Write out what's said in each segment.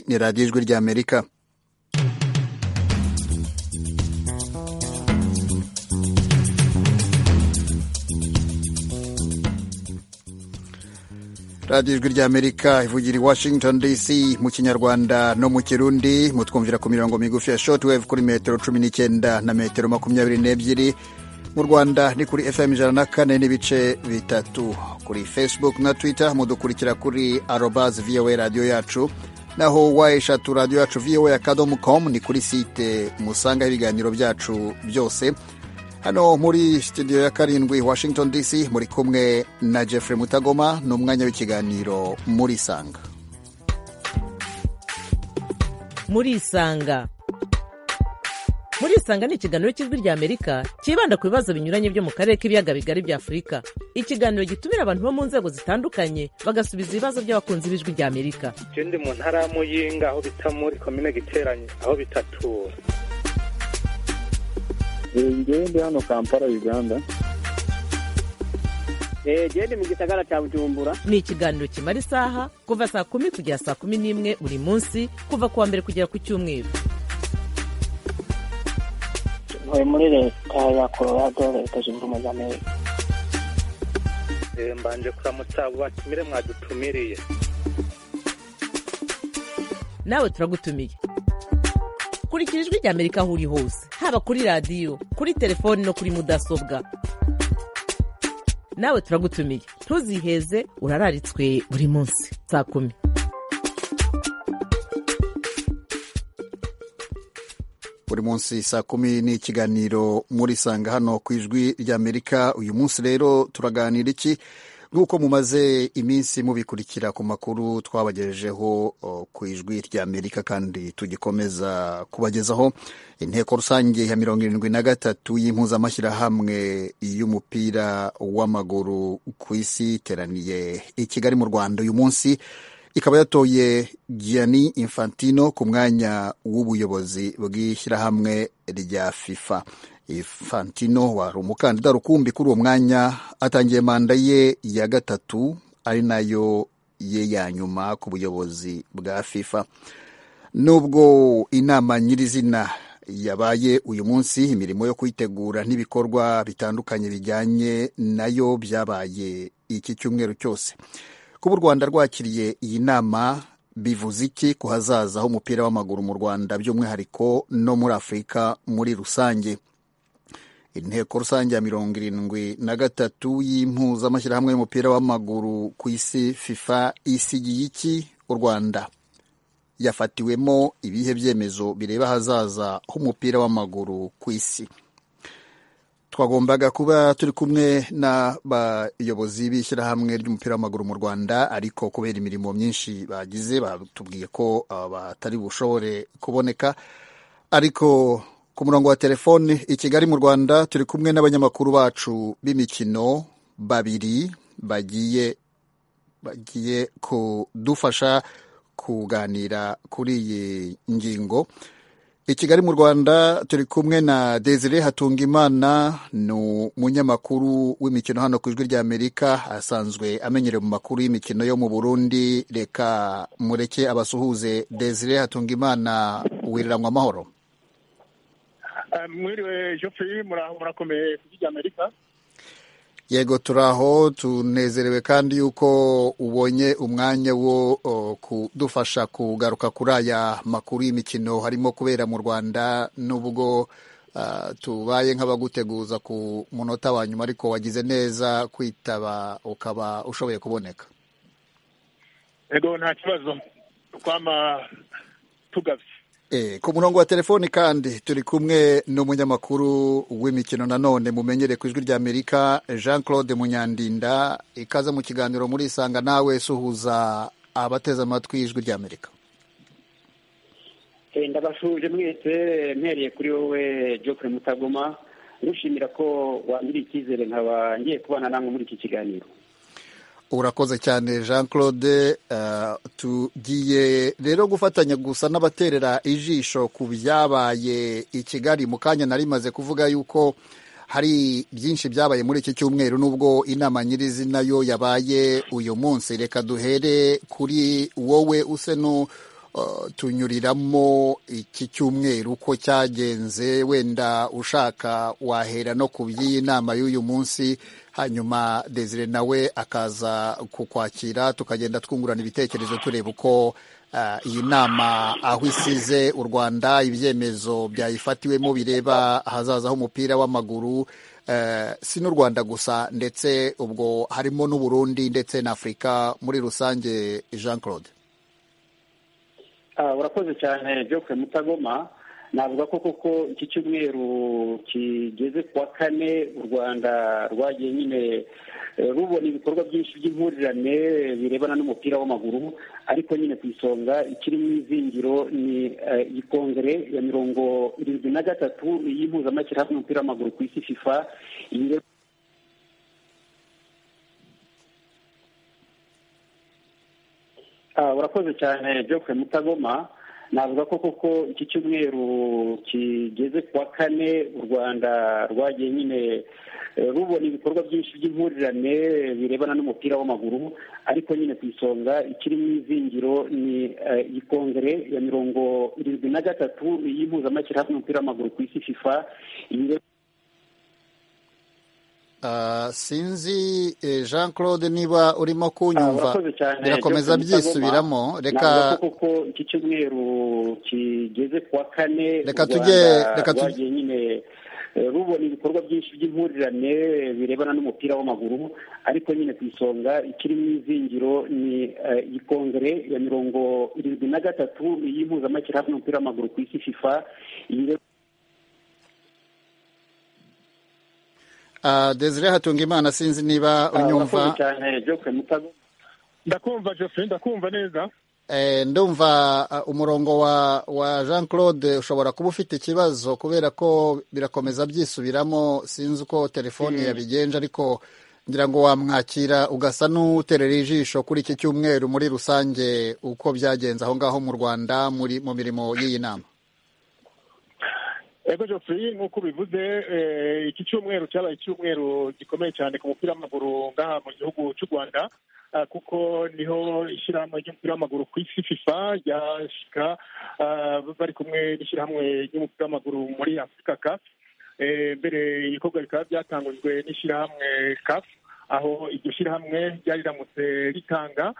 ni radiyo ijwi ry'amerika radiyo ijwi ry'amerika ivugira i washington dc mu kinyarwanda no mu kirundi mutwumvira ku mirongo migufi ya shotwave kuri metero cumi n'icyenda na metero makumyabiri n'ebyiri mu rwanda ni kuri fm ijana na kane n'ibice bitatu kuri facebook na twitter mudukurikira kuri arobas voa radiyo yacu naho wayeshatu radiyo yacu voa akadomu com ni kuri site musangaho ibiganiro byacu byose hano muri studio ya karindwi washington dc muri kumwe na jeffrey mutagoma ni umwanya w'ikiganiro muri isanga muri isanga muri isanga ni ikiganiro cy'ijwi rya amerika cyibanda ku bibazo binyuranye byo mu karere k'ibiyaga bigari bya afurika ikiganiro gitumira abantu bo mu nzego zitandukanye bagasubiza ibibazo by'abakunzi b'ijwi rya amerika icyo ndi mu ntara ya muyinga aho bita muri komine giteranye aho bitatura ndi hano kampala uganda genda mu gisagara cya bujumbura ni ikiganiro kimara isaha kuva saa kumi kugera saa kumi n'imwe buri munsi kuva ku wa mbere kugera ku cyumweru ntuye muri leta ya colorado leta zunze ubumwe za amerika mbanje kuramutsa abo batumire mwadutumiriye nawe turagutumiye kurikira ijwi rya amerika aho uri hose haba kuri radiyo kuri telefoni no kuri mudasobwa nawe turagutumiye ntuziheze urararitswe buri munsi saa kumi buri munsi saa kumi ni ikiganiro muri sanga hano ku ijwi ry'amerika uyu munsi rero turaganira iki nk'uko mumaze iminsi mubikurikira ku makuru twabagejejeho o, ku ijwi ry'amerika kandi tugikomeza kubagezaho inteko rusange ya mirongo irindwi na gatatu y'impuzamashyirahamwe y'umupira w'amaguru ku isi iteraniye i kigali mu rwanda uyu munsi ikaba yatoye gianni infantino ku mwanya w'ubuyobozi bw'ishyirahamwe rya fifa infantino wari umukandida rukumbi kuri uwo mwanya atangiye manda ye ya gatatu ari nayo ye ya nyuma ku buyobozi bwa fifa nubwo inama nyirizina yabaye uyu munsi imirimo yo kuyitegura n'ibikorwa bitandukanye bijyanye nayo byabaye iki cyumweru cyose kuba u rwanda rwakiriye iyi nama bivuze iki ku hazaza h'umupira w'amaguru mu rwanda by'umwihariko no muri afurika muri rusange inteko rusange ya mirongo irindwi na gatatu y'impuzamashyirahamwe y'umupira w'amaguru ku isi fifa isigiye iki u rwanda yafatiwemo ibihe byemezo bireba ahazaza h'umupira w'amaguru ku isi twagombaga kuba turi kumwe n'abayobozi b'ishyirahamwe ry'umupira w'amaguru mu rwanda ariko kubera imirimo myinshi bagize batubwiye ko batari bushobore kuboneka ariko ku murongo wa telefone i kigali mu rwanda turi kumwe n'abanyamakuru bacu b'imikino babiri bagiye bagiye kudufasha kuganira kuri iyi ngingo i kigali mu rwanda turi kumwe na desire hatungimana ni umunyamakuru w'imikino hano ku ijwi ry'amerika asanzwe amenyerewe mu makuru y'imikino yo mu burundi reka mureke abasuhuze desire hatungimana wiriranywa amahoro mwiriwe joffrey murakomeye ku ijwi ry'amerika yego turaho tunezerewe kandi yuko ubonye umwanya wo kudufasha kugaruka kuri aya makuru y'imikino harimo kubera mu rwanda n'ubwo tubaye nk'abaguteguza ku munota wa nyuma ariko wagize neza kwitaba ukaba ushoboye kuboneka yego nta kibazo twama tugabye ku murongo wa telefoni kandi turi kumwe n'umunyamakuru w'imikino nanone mumenyere ku ijwi ry'amerika jean claude munyandinda ikaze mu kiganiro muri isanga nawe suhuza abateze amatwi ijwi ry'amerika ndabashuje mwese mpereye kuri wowe jokure mutagoma ntushimira ko wangiriye icyizere nkaba ngiye kubana namwe muri iki kiganiro urakoze cyane jean claude tugiye rero gufatanya gusa n'abaterera ijisho ku byabaye i kigali mu kanya nari maze kuvuga yuko hari byinshi byabaye muri iki cyumweru n'ubwo inama nyirizina yo yabaye uyu munsi reka duhere kuri wowe use tunyuriramo iki cyumweru uko cyagenze wenda ushaka wahera no ku by'iyi nama y'uyu munsi hanyuma desire nawe akaza kukwakira tukagenda twungurana ibitekerezo tureba uko ah, iyi nama aho isize u rwanda ibyemezo byayifatiwemo bireba ahazaza h'umupira w'amaguru eh, si n'u rwanda gusa ndetse ubwo harimo n'uburundi ndetse na afurika muri rusange jean claude Ah, urakoze cyane Joke Mutagoma navuga ko koko iki cyumweru kigeze ku wa kane u Rwanda rwagiye nyine eh, rubona ibikorwa byinshi by'impurirane birebana n'umupira w'amaguru ariko nyine ku isonga ikiri mu izingiro ni eh, iyi kongere ya mirongo irindwi na gatatu y'impuzamashyirahamwe y'umupira w'amaguru ku isi FIFA iyi rero Ah, urakoze cyane Jokwe Mutagoma navuga ko koko iki cyumweru kigeze ku wa kane u Rwanda rwagiye nyine eh, rubona ibikorwa byinshi by'impurirane birebana n'umupira w'amaguru ariko nyine ku isonga ikiri mu izingiro ni eh, iyi kongere ya mirongo irindwi na gatatu y'impuzamashyirahamwe y'umupira w'amaguru ku isi FIFA iyi rero Ah, sinzi eh, jean claude niba urimo kunyumva Ah, urakoze cyane, birakomeza Johnson Mutagoma. byisubiramo navuga reka ko koko iki cyumweru kigeze ku wa kane Reka u Rwanda tujye- reka tujye- rwagiye nyine eh, rubona ibikorwa byinshi by'impurirane birebana n'umupira w'amaguru ariko nyine ku isonga ikiri mu izingiro ni eh, iyi kongere ya mirongo irindwi na gatatu y'impuzamashyirahamwe y'umupira w'amaguru ku isi FIFA iyi rero ah, desire hatunga imana sinzi niba Ah, urakoze unyumva cyane Joke Mutago ndakumva Geoffrey ndakumva neza Eh, ndumva ah, umurongo wa wa jean claude ushobora kuba ufite ikibazo kubera ko birakomeza byisubiramo sinzi uko telefoni yabigenje ariko ngira ngo wamwakira ugasa n'uterera ijisho kuri iki cyumweru muri rusange uko byagenze aho ngaho mu rwanda muri mu mirimo y'iyi nama ego Geoffrey nk'uko ubivuze eh, iki cyumweru cyabaye icyumweru gikomeye cyane ku mupira w'amaguru ngaha mu gihugu cy'u rwanda ah, kuko niho ishyirahamwe ry'umupira w'amaguru ku isi fifa ryashika ah, bari kumwe n'ishyirahamwe ry'umupira w'amaguru muri afurika CAF Eh, mbere ibikorwa bikaba byatangujwe n'ishyirahamwe CAF aho iryo shyirahamwe ryari riramutse ritanga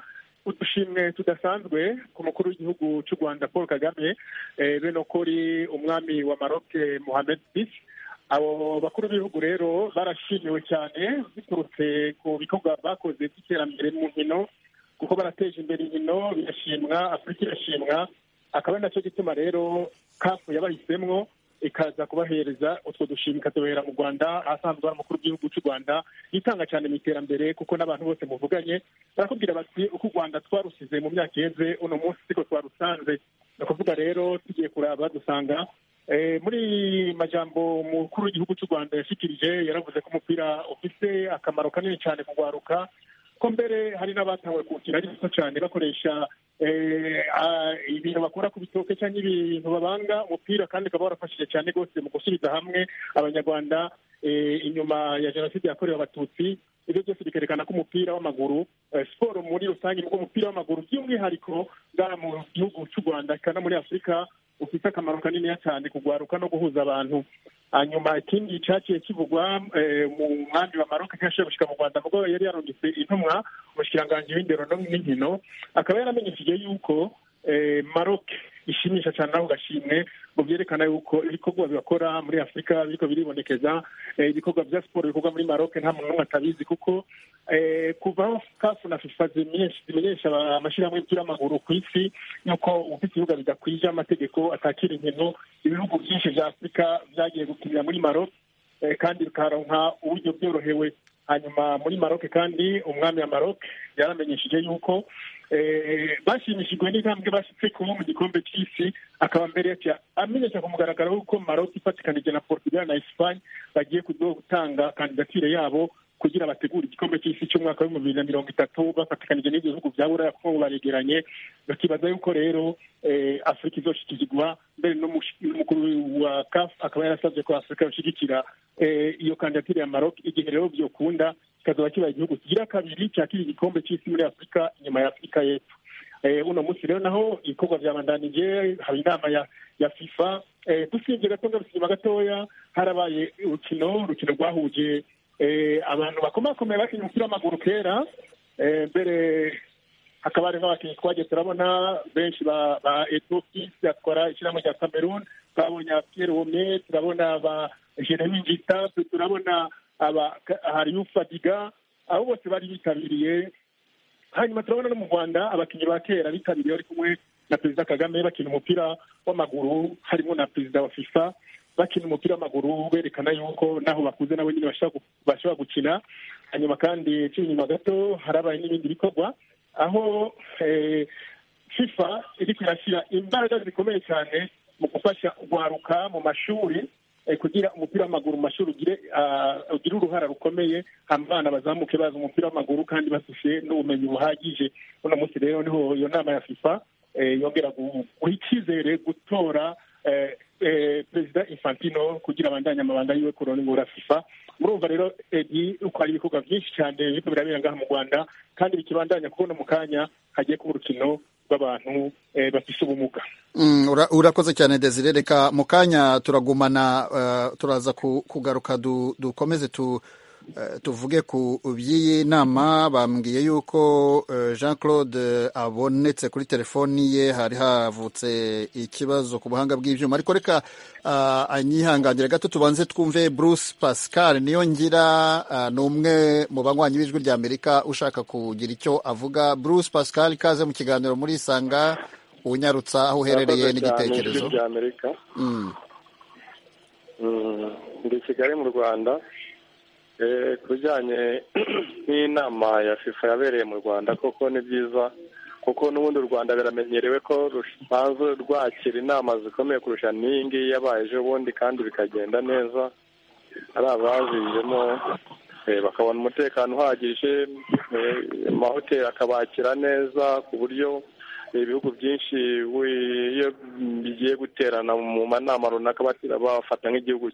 udushimwe tudasanzwe ku mukuru w'igihugu cy'u rwanda paul kagame eh, bene ko ari umwami wa maroc mohamed bisi abo bakuru b'ibihugu rero barashimiwe cyane biturutse ku bikorwa bakoze by'iterambere mu nkino kuko barateje imbere inkino birashimwa afurika irashimwa akaba ari nacyo gituma rero kafu yabahisemo ikaza kubahereza utwo dushimwe ikatubera mu rwanda ahasanzwe ari umukuru w'igihugu cy'u rwanda yitanga cyane mu iterambere kuko n'abantu bose muvuganye barakubwira bati uko u rwanda twarusize mu myaka iheze uno munsi siko twarusanze ni ukuvuga rero tugiye kuraba dusanga eh, muri majambo umukuru w'igihugu cy'u rwanda yashikirije yaravuze ko umupira ufite akamaro kanini cyane mu rwaruka ko mbere hari n'abatanguye kuwukina ari bato cyane bakoresha eh, ah, ibintu bakura ku bitoke cyangwa ibintu babanga umupira kandi ukaba warafashije cyane rwose mu gusubiza hamwe abanyarwanda eh, inyuma ya jenoside yakorewe abatutsi ibyo byose bikerekana ko umupira w'amaguru eh, siporo muri rusange nubwo umupira w'amaguru by'umwihariko ngaha mu gihugu cy'u rwanda kandi no muri afurika ufite akamaro kaniniya cyane kugwaruka no guhuza abantu hanyuma ikindi cyaciye kivugwa eh, mu mwami wa maroc ntashoboye gushyika mu rwanda mugabo yari yarungitse intumwa umushikiranganji w'indero no- n'inkino akaba yaramenyesheje yuko eh, maroc ishimisha cyane ako gashimwe ngo byerekana yuko ibikorwa bibakora muri afurika biriko biribonekeza eh, ibikorwa bya siporo bikorwa muri maroc nta muntu n'umwe atabizi kuko eh, kuva aho kafu na fifa zimenyesha zimenyesha aba- amashyirahamwe y'umupira w'amaguru ku isi yuko ufite ibibuga bidakwije amategeko atakira inkino ibihugu byinshi vya afurika vyagiye gukinira muri maroc eh, kandi bikaronka uburyo byorohewe hanyuma muri maroc kandi umwami wa maroc yaramenyesheje yuko eh, bashimishijwe n'intambwe bashitse kuba mu gikombe c'isi akaba mbere yaca amenyesha ku mugaragaro yuko maroc ifatikanije na portugal na espagne bagiye kuzogutanga kandidatire yabo kugira bategure igikombe cy'isi cy'umwaka w'ibihumbi bibiri na mirongo itatu bafatikanije n'ibyo bihugu bya buraya kuko ngo baregeranye bakibaza yuko rero eh, afurika izoshyikirirwa mbere n'umush- n'umukuru wa caf akaba yarasabye ko afurika yoshyigikira eh, iyo kandidatire ya maroc igihe rero byokunda kikazaba kibaye igihugu kigira kabiri cyakira igikombe cy'isi muri afurika inyuma ya afurika y'epfo uno munsi rero naho ibikorwa byabandanije haba inama ya ya fifa dusibye gato ngarusima gatoya harabaye urukino urukino rwahuje abantu bakomakomeye bakinnye umupira w'amaguru kera mbere hakaba hari nk'abakinnyi twagiye turabona benshi ba etopi batwara ishyirahamwe rya cameroon twabonye pierre wome turabona ba jeremy ngita turabona aba hariyu fadiga abo bose bari bitabiriye hanyuma turabona no mu rwanda abakinnyi ba kera bitabiriye bari kumwe na perezida kagame bakina umupira w'amaguru harimo na perezida wa fifa bakina umupira w'amaguru berekana yuko naho bakuze nabo nyine bashobora gukina hanyuma kandi kiri inyuma gato harabaye n'ibindi bikorwa aho fifa iri kwirashyira imbaraga zikomeye cyane mu gufasha urwaruka mu mashuri kugira umupira w'amaguru mu mashuri ugire uruhara rukomeye abana bazamuke bazi umupira w'amaguru kandi bafite n'ubumenyi buhagije uno munsi rero niho iyo nama ya fifa yongera guha icyizere gutora perezida infantino kugira abandanye amabanga yiwe kurongora fifa murumva rero uko hari ibikorwa byinshi cyane biriko birabera ngaha mu rwanda kandi bikibandanya kubona mu kanya hagiye kuba urukino rw'abantu bafise ubumuga urakoze cyane desire reka mu kanya turagumana turaza kugaruka dukomeze tu tuvuge ku by'iyi nama bambwiye yuko jean claude abonetse kuri telefoni ye hari havutse ikibazo ku buhanga bw'ibyuma ariko reka anyihangangire gato tubanze twumve bruce pascal niyo ngira ni umwe mu banywanyi b'ijwi rya amerika ushaka kugira icyo avuga bruce pascal ikaze mu kiganiro muri isanga unyarutsa aho uherereye n'igitekerezo ndi kigali mu rwanda ku bijyanye n'inama ya fifa yabereye mu rwanda koko ni byiza kuko n'ubundi u rwanda biramenyerewe ko rusanzwe rwakira inama zikomeye kurusha n'iyi ngiyi yabaye ejo bundi kandi bikagenda neza ari abazijemo bakabona umutekano uhagije amahoteli akabakira neza ku buryo ibihugu byinshi iyo bigiye guterana mu manama runaka bafata nk'igihugu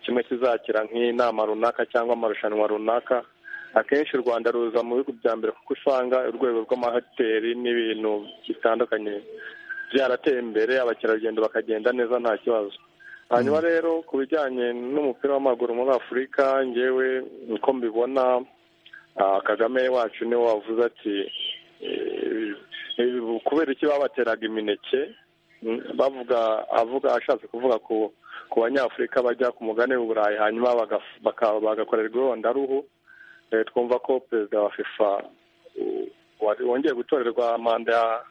kimwe kizakira nk'inama runaka cyangwa amarushanwa runaka akenshi u rwanda ruza mu bihugu bya mbere kuko usanga urwego rw'amahoteli n'ibintu bitandukanye byarateye imbere abakerarugendo bakagenda neza nta kibazo hanyuma rero ku bijyanye n'umupira w'amaguru muri afurika ngewe uko mbibona kagame wacu niwe wavuze ati kubera iki babateraga imineke bavuga avuga ashatse kuvuga ku banyafurika bajya ku mugani w'uburayi hanyuma bagakorerwa irondaruhu twumva ko perezida wa fifa wongeye gutorerwa manda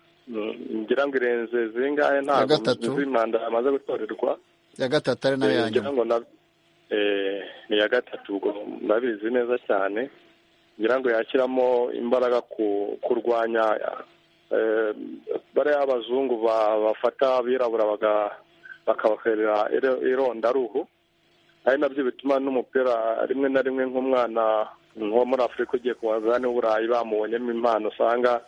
ngira ngo irenze zingahe ntabwo manda yamaze gutorerwa ya gatatu ari nayo ya nyuma ni iya gatatu ubwo ndabizi neza cyane ngira ngo yashyiramo imbaraga kurwanya bariya abazungu bafata abirabura bakabakorera irondaruhu ari nabyo bituma n'umupira rimwe na rimwe nk'umwana wo muri afurika ugiye ku bagani w'uburayi bamubonyemo impano usanga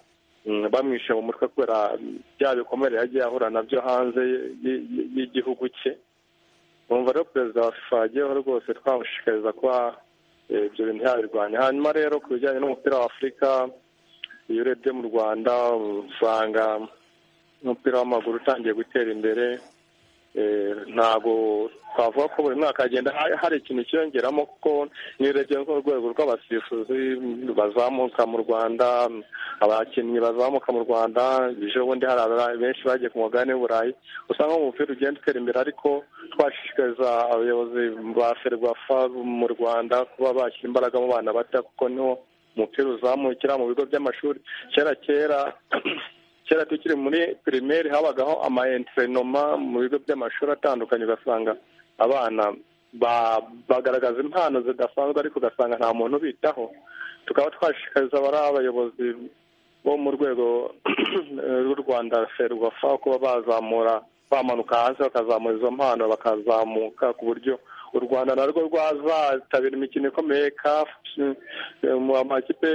bamwishe mu mutwe kubera bya bikomere yagiye ahura nabyo hanze y'igihugu cye bumva rero perezida wa fifa yagiyeho rwose twamushishikariza kuba ibyo bintu yabirwanya hanyuma rero ku bijyanye n'umupira wa afurika iyo urebye mu rwanda usanga umupira w'amaguru utangiye gutera imbere ntabwo twavuga ko buri mwaka hagenda hari ikintu cyiyongeramo kuko niyo urebye nk'urwego rw'abasifuzi bazamuka mu rwanda abakinnyi bazamuka mu rwanda ejo bundi hari benshi bagiye ku mugabane w'uburayi usanga umupira ugenda utera imbere ariko twashishikariza abayobozi ba ferwafa mu rwanda kuba bashyira imbaraga mu bana bata kuko niho umupira uzamukira mu bigo by'amashuri kera kera kera tukiri muri pirimeri habagaho ama entrenoma mu bigo by'amashuri atandukanye ugasanga abana bagaragaza impano zidasanzwe ariko ugasanga nta muntu ubitaho tukaba twashishikariza bari abayobozi bo mu rwego rw'u rwanda ferwafa kuba bazamura bamanuka hasi bakazamura izo mpano bakazamuka ku buryo u rwanda narwo rwazatabira imikino ikomeye kafu mu makipe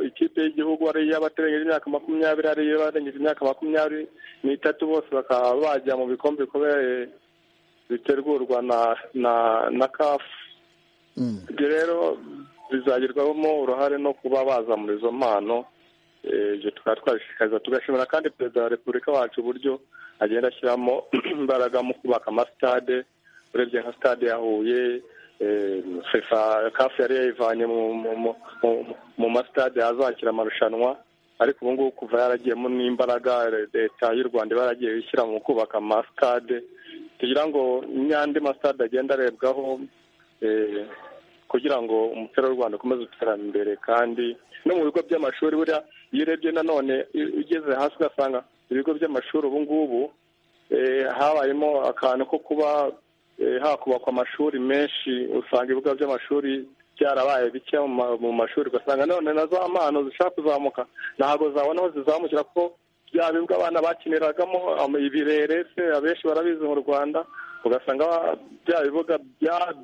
ikipe y'igihugu ari iy'abaterengeje imyaka makumyabiri ari iy'abarengeje imyaka makumyabiri n'itatu bose bakaba bajya mu bikombe bikomeye bitegurwa na na na kafu ibyo rero bizagerwamo uruhare no kuba bazamura izo mpano ibyo tukaba twabishishikariza tugashimira kandi perezida wa repubulika wacu uburyo agenda ashyiramo imbaraga mu kubaka amasitade urebye nka stade ya huye fefa kafu yari yayivanye mu masitade azakira amarushanwa ariko ubu ngubu kuva yaragiyemo n'imbaraga leta y'u rwanda iba yaragiye ishyira mu kubaka amasitade tugira ngo n'andi masitade agenda arebwaho kugira ngo umuco w'u rwanda ukomeze uterane imbere kandi no mu bigo by'amashuri buriya iyo urebye nanone ugeze hasi ugasanga ibigo by'amashuri ubu ngubu habayemo akantu ko kuba hakubakwa amashuri menshi usanga ibigo by'amashuri byarabaye bike mu mashuri ugasanga none na za mpano zishaka kuzamuka ntabwo zabona aho zizamukira kuko bya bibuga abana bakiniragamo ibirere se abenshi barabizi mu rwanda ugasanga bya bibuga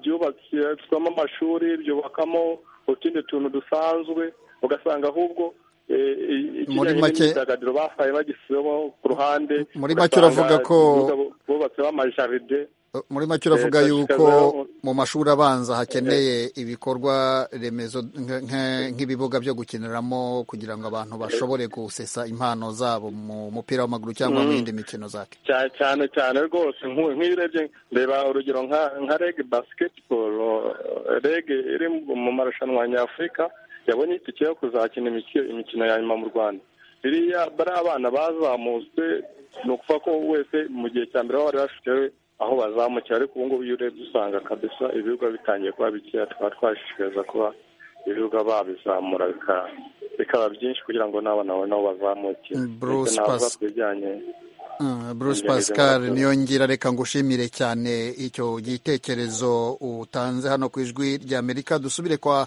byubatswemo amashuri byubakamo utundi tuntu dusanzwe ugasanga ahubwo muri make imyidagaduro basaye bagisizemo ku ruhande muri make uravuga ko bubatseho amajaride muri make uravuga yuko mu mashuri abanza hakeneye ibikorwa remezo nk'ibibuga byo gukiniramo kugira ngo abantu bashobore gusesa impano zabo mu mupira w'amaguru cyangwa mu yindi mikino zake cyane cyane rwose nk'iyo urebye reba urugero nka rege basiketiboro rege iri mu marushanwa nyafurika yabonye itike yo kuzakina imikino ya nyuma mu rwanda biriya bari abana bazamutswe ni ukuvuga ko wese mu gihe cya mbere bari bafite aho bazamukira ariko ubu ngubu iyo urebye usanga kabisa ibibuga bitangiye kuba bikeya tukaba twashishikariza kuba ibibuga babizamura bikaba byinshi kugira ngo n'abana babone aho bazamukira bruce bruce pascal niyo ngira reka ngushimire cyane icyo gitekerezo utanze hano ku ijwi ry'amerika dusubire kwa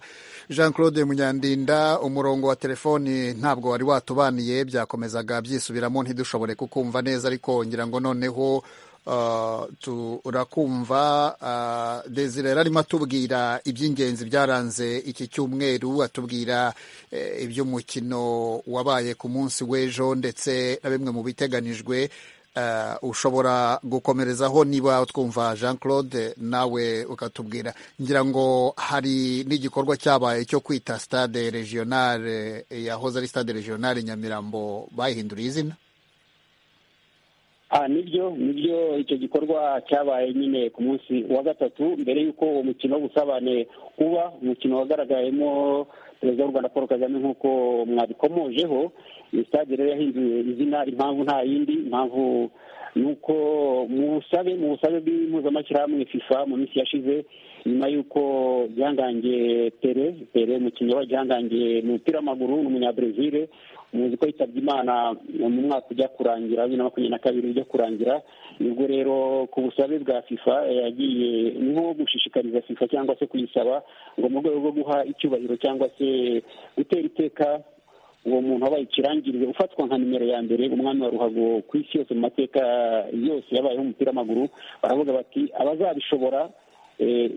jean claude munyandinda umurongo wa telefoni ntabwo wari watubaniye byakomezaga byisubiramo ntidushobore kukumva neza ariko ngira ngo noneho turakumva desire arimo atubwira iby'ingenzi byaranze iki cyumweru atubwira iby'umukino wabaye ku munsi w'ejo ndetse na bimwe mu biteganijwe ushobora gukomerezaho niba twumva jean claude nawe ukatubwira ngira ngo hari n'igikorwa cyabaye cyo kwita stade regionale yahoze ari stade regionale nyamirambo bayihinduriye izina nibyo nibyo icyo gikorwa cyabaye nyine ku munsi wa gatatu mbere y'uko uwo mukino w'ubusabane uba umukino wagaragayemo perezida w'u rwanda paul kagame nk'uko mwabikomojeho iyi sitade rero yahinduye izina impamvu nta yindi impamvu ni uko mu busabe mu busabe bw'impuzamashyirahamwe fifa mu minsi yashize nyuma y'uko byangange pere pere umukinnyi wa byangange mu mupira w'amaguru ni umunyabrezil umuzi ko yitabye imana mu mwaka ujya kurangira bibiri na makumyabiri na kabiri ujya kurangira nibwo rero ku busabe bwa fifa yagiye nko gushishikariza fifa cyangwa se kuyisaba ngo mu rwego rwo guha icyubahiro cyangwa se gutera iteka uwo muntu wabaye ikirangirire ufatwa nka nimero ya mbere umwami wa ruhago ku isi yose mu mateka yose yabayeho umupira w'amaguru baravuga bati abazabishobora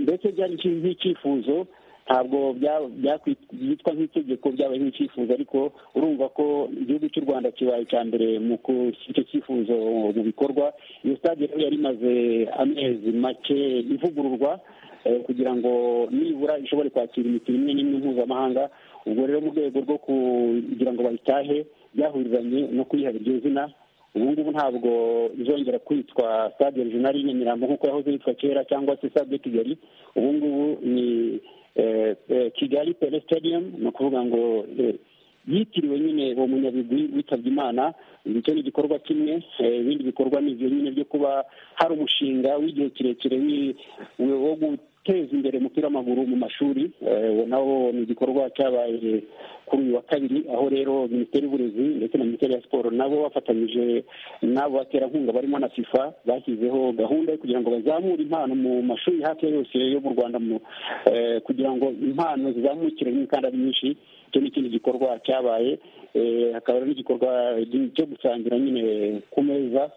ndetse byari nk'icyifuzo ntabwo byitwa nk'itegeko byabaye nk'icyifuzo ariko urumva ko igihugu cy'u rwanda kibaye icya mbere mu icyo cyifuzo mu bikorwa iyo sitade rero yari imaze amezi make ivugururwa kugira ngo nibura ishobore kwakira imikino imwe n'imwe mpuzamahanga ubwo rero mu rwego rwo kugira ngo bayitahe byahurizanye no kuyiha iryo zina ubu ngubu ntabwo izongera kwitwa stade regional nyamirambo nk'uko yahoze yitwa kera cyangwa se stade kigali ubu ngubu ni kigali pele stadium ni ukuvuga ngo yitiriwe nyine uwo munyabigwi witabye imana icyo ni igikorwa kimwe ibindi bikorwa ni ibyo nyine byo kuba hari umushinga w'igihe kirekire wo guteza imbere umupira w'amaguru mu mashuri uwo nawo ni igikorwa cyabaye kuri uyu wa kabiri aho rero minisiteri y'uburezi ndetse na minisiteri ya siporo nabo bafatanyije n'abo baterankunga barimo na fifa bashyizeho gahunda yo kugira ngo bazamure impano mu mashuri hafi ya yose yo mu rwanda kugira ngo impano zizamukire rimwe kandi ari nyinshi icyo ni ikindi gikorwa cyabaye hakaba n'igikorwa cyo gusangira nyine ku meza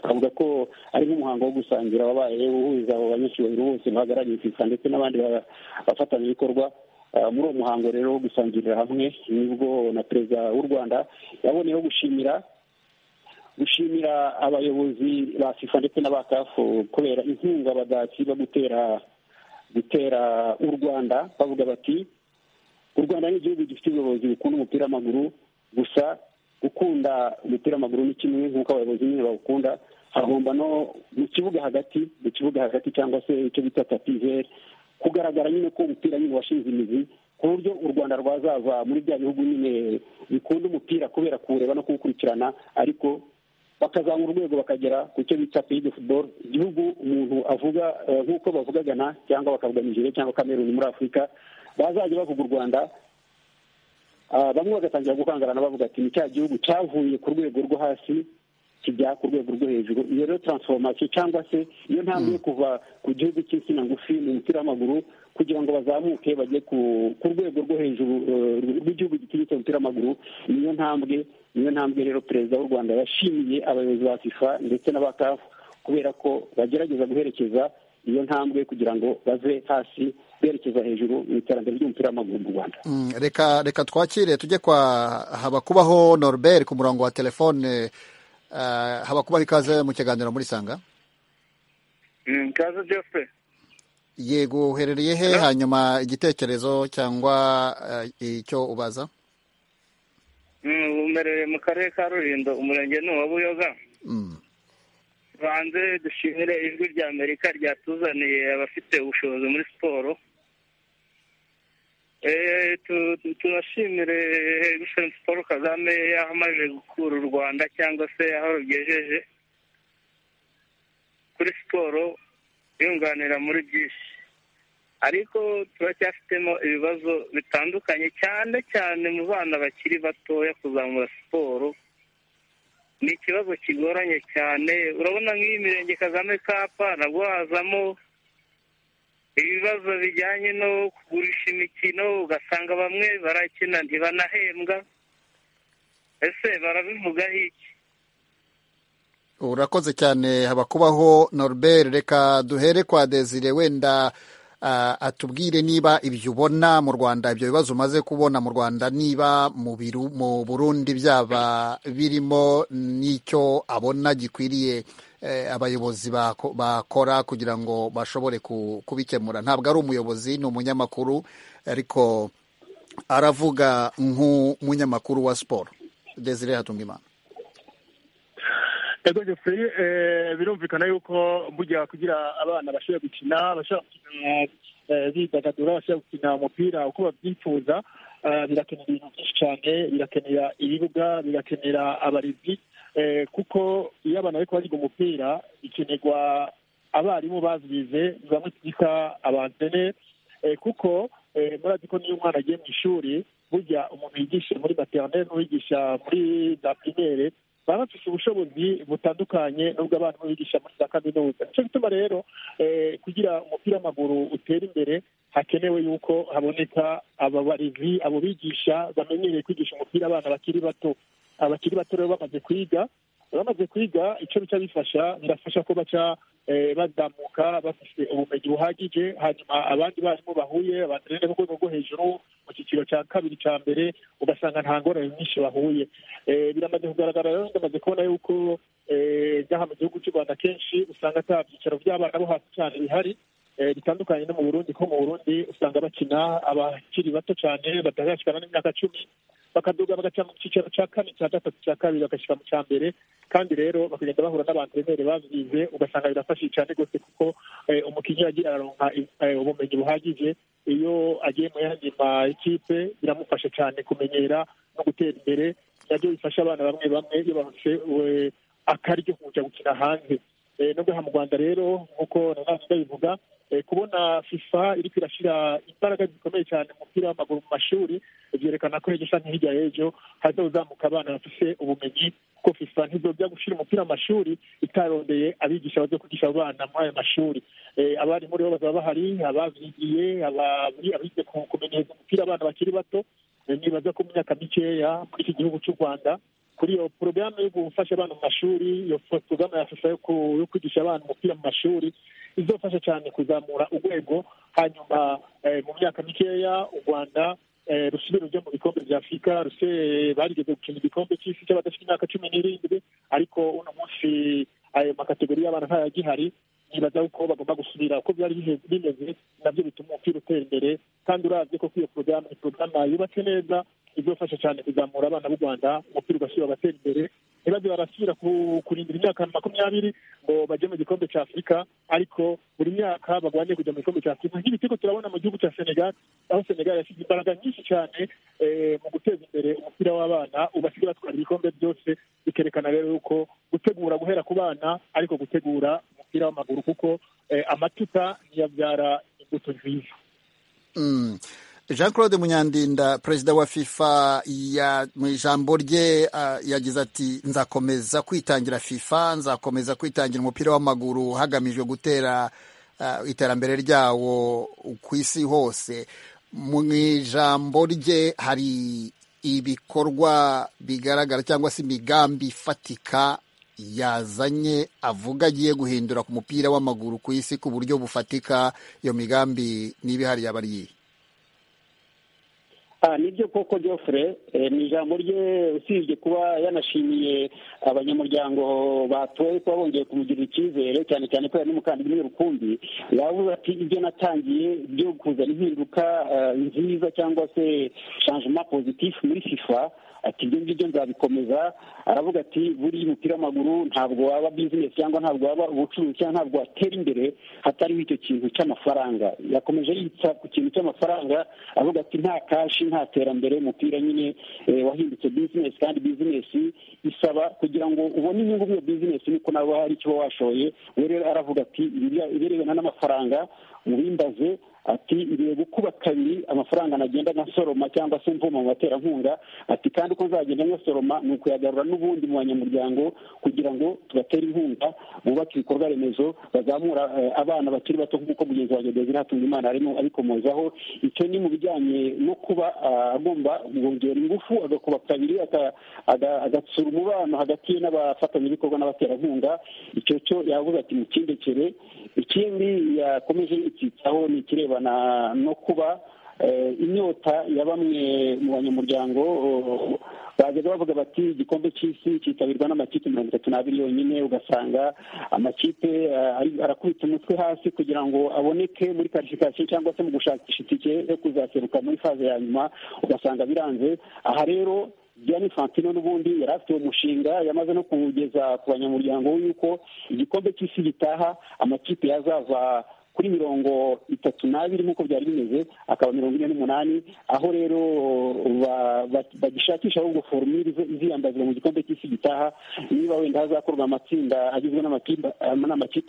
twavuga ko ari nk'umuhango wo gusangira wabaye uhuza abo banyacyubahiro bose bahagarariye fifa ndetse n'abandi bafatanyabikorwa muri uwo muhango rero wo gusangirira hamwe nibwo na perezida w'u rwanda yaboneyeho gushimira gushimira abayobozi ba fifa ndetse n'aba kafu kubera inkunga badasiba gutera gutera u rwanda bavuga bati u rwanda ni igihugu gifite ubuyobozi bukunda umupira w'amaguru gusa gukunda umupira w'amaguru ni kimwe nk'uko abayobozi nyine bawukunda hagomba no mu kibuga hagati mu kibuga hagati cyangwa se icyo bita tapiveri kugaragara nyine ko umupira nyine washinze imizi ku buryo u rwanda rwazaza muri bya bihugu nyine bikunda umupira kubera kuwureba no kuwukurikirana ariko bakazamura urwego bakagera ku cyo bita peyide futuboro igihugu umuntu avuga nk'uko bavuga gana cyangwa bakavuga nigeria cyangwa kameruni muri afurika bazajya bavuga u rwanda bamwe bagatangira gukangarana bavuga ati ni cya gihugu cyavuye ku rwego rwo hasi kijya ku rwego rwo hejuru iyo rero taransifomasiyo cyangwa se iyo ntambwe yo kuva ku gihugu cy'insina ngufi mu mupira w'amaguru kugira ngo bazamuke bajye ku rwego rwo hejuru rw'igihugu gitinyitse umupira w'amaguru niyo ntambwe niyo ntambwe rero perezida w'u rwanda yashimiye abayobozi ba fifa ndetse n'abakafu kubera ko bagerageza guherekeza iyo ntambwe kugira ngo bave hasi berekeza hejuru mu iterambere ry'umupira w'amaguru mu rwanda reka reka twakire tujye kwa habakubaho norbert ku murongo wa telefone habakubaho ikaze mu kiganiro muri sanga ikaze jose yego uherereye he hanyuma igitekerezo cyangwa icyo ubaza umerereye mu karere ka rulindo umurenge ni uwa buyoga banze dushimire ijwi rya amerika ryatuzaniye abafite ubushobozi muri siporo tunashimire egisilensi paul kagame yaho amaze gukura u rwanda cyangwa se aho rugejeje kuri siporo yunganira muri byinshi ariko turacyafitemo ibibazo bitandukanye cyane cyane mu bana bakiri batoya kuzamura siporo ni ikibazo kigoranye cyane urabona nk'iyi mirenge kagame kapa nabwo hazamo ibibazo bijyanye no kugurisha imikino ugasanga bamwe barakina ntibanahembwa ese barabivugaho iki urakoze cyane habakubaho norbert reka duhere kwa desire wenda atubwire niba ibyo ubona mu rwanda ibyo bibazo umaze kubona mu rwanda niba mu burundi byaba birimo n'icyo abona gikwiriye abayobozi bakora kugira ngo bashobore kubikemura ntabwo ari umuyobozi ni umunyamakuru ariko aravuga nk'umunyamakuru wa siporo desire hatunga imana ego jose birumvikana yuko burya kugira abana bashobora gukina bashobora gukina bidagadura bashobora gukina umupira uko babyifuza birakenera ibintu byinshi cyane birakenera ibibuga birakenera abarezi kuko iyo abana bari kubaziga umupira bikenerwa abarimu bazwize bamwe twita abantene kuko murazi ko niyo umwana agiye mu ishuri burya umuntu yigisha muri materineri n'uwigisha muri za pirimere baba bafite ubushobozi butandukanye n'ubwo abana bigisha muri za kaminuza nicyo gituma rero kugira umupira w'amaguru utera imbere hakenewe yuko haboneka aba barezi abo bigisha bamenyereye kwigisha umupira abana bakiri bato abakiri bato rero bamaze kwiga bamaze kwiga icyo bica bifasha birafasha ko baca bazamuka bafite ubumenyi buhagije hanyuma abandi barimu bahuye abanderere bo rwego rwo hejuru mu cyiciro cya kabiri cya mbere ugasanga nta ngorane nyinshi bahuye biramaze kugaragara rero ndamaze kubona yuko ngaha mu gihugu cy'u rwanda kenshi usanga ata byicaro by'abana bo hasi cyane bihari bitandukanye no mu burundi ko mu burundi usanga bakina abakiri bato cyane batarashikana n'imyaka cumi bakaduga bagaca mu cyiciro cya kane cya gatatu cya kabiri bagashyira mu cya mbere kandi rero bakagenda bahura n'abantu bemere babyize ugasanga birafashije cyane rwose kuko umukinnyi agira araronka ubumenyi buhagije iyo agiye mu yandi makipe biramufasha cyane kumenyera no gutera imbere nabyo bifasha abana bamwe bamwe iyo bafite akaryo kujya gukina hanze nubwo aha mu rwanda rero nk'uko nanone ndabivuga kubona fifa iri irashyira imbaraga zikomeye cyane mu mupira w'amaguru mu mashuri byerekana ko hejo canke hirya y'ejo hazozamuka abana bafite ubumenyi kuko fifa ntizojya gushyira umupira mu mashuri itarondeye abigisha bazo kwigisha abana muri ayo mashuri abarimu rero bazaba bahari ababyigiye abize kumenyereza umupira abana bakiri bato nibaza ko mu myaka mikeya muri iki gihugu cy'u rwanda kuri iyo porogaramu yo gufasha abana mu mashuri iyo porogaramu ya fifa yo kwigisha abana umupira mu mashuri izofasha cyane kuzamura urwego hanyuma mu myaka mikeya u rwanda rusubire rujya mu bikombe bya afurika ruse barigeze gukina igikombe cy'isi cy'abadafite imyaka cumi n'irindwi ariko uno munsi ayo makategori y'abana ntayagihari nibaza ko bagomba gusubira uko byari bimeze nabyo bituma umupira utera imbere kandi urabye ko iyo porogaramu ni porogaramu yubatse neza izofasha cyane kuzamura abana b'u rwanda umupira ugashyira abatera imbere ntibaze barasubira kurindira imyaka makumyabiri ngo bajye mu gikombe cya afurika ariko buri myaka bagwanye kujya mu gikombe cya afurika nk'ibi turiko turabona mu gihugu cya senegal aho senegal yashyize imbaraga nyinshi cyane mu guteza imbere umupira w'abana ubasigaye batwara ibikombe byose bikerekana rero yuko gutegura guhera ku bana ariko gutegura umupira w'amaguru kuko amatuta ntiyabyara imbuto nziza jean claude munyandinda perezida wa fifa mu ijambo rye yagize ati nzakomeza kwitangira fifa nzakomeza kwitangira umupira w'amaguru hagamijwe gutera iterambere ryawo ku isi hose mu ijambo rye hari ibikorwa bigaragara cyangwa se imigambi ifatika yazanye avuga agiye guhindura ku mupira w'amaguru ku isi ku buryo bufatika iyo migambi niba ihari yaba ari iyihe nibyo koko Geoffrey ni ijambo rye usibye kuba yanashimiye abanyamuryango batoye kuba bongeye kumugirira icyizere cyane cyane ko yari n'umukandida umwe rukumbi yavuze ati ibyo natangiye byo kuzana impinduka nziza cyangwa se changement positif muri fifa ati ibyo ngibyo nzabikomeza aravuga ati buriya umupira w'amaguru ntabwo waba bizinesi cyangwa ntabwo waba ubucuruzi cyangwa ntabwo watera imbere hatariho icyo kintu cy'amafaranga yakomeje yitsa ku kintu cy'amafaranga avuga ati nta kashi nta terambere umupira nyine wahindutse bizinesi kandi bizinesi isaba kugira ngo ubone inyungu muri iyo bizinesi niko nawe hari icyo washoye we rero aravuga ati ibirebana n'amafaranga ubimbaze ati ibihe gukuba kabiri amafaranga nagenda nka soroma cyangwa se mvoma mu baterankunga ati kandi uko nzagenda nka soroma ni ukuyagarura n'ubundi mu banyamuryango kugira ngo tubatere inkunga bubake ibikorwa remezo bazamura abana bakiri bato nk'uko mugenzi wanjye desire hatungimana arimo abikomozaho icyo ni mu bijyanye no kuba agomba kongera ingufu agakuba kabiri agatsura umubano hagati ye n'abafatanyabikorwa n'abaterankunga icyo cyo yavuze ati mucyendekere ikindi yakomeje yitsitsaho ni ikirebana no kuba inyota ya bamwe mu banyamuryango bajyaga bavuga bati igikombe cy'isi cyitabirwa n'amakipe mirongo itatu n'abiri yonyine ugasanga amakipe arakubita umutwe hasi kugira ngo aboneke muri karifikasiyo cyangwa se mu gushakisha itike yo kuzaseruka muri faze ya nyuma ugasanga biranze aha rero Gianni Fantino n'ubundi yari afite uwo mushinga yamaze no kuwugeza ku banyamuryango yuko igikombe cy'isi gitaha amakipe yazava kuri mirongo itatu n'abiri nk'uko byari bimeze akaba mirongo ine n'umunani aho rero bagishakisha ahubwo forumire iziyambazwa mu gikombe cy'isi gitaha niba wenda hazakorwa amatsinda agizwe n'amakipe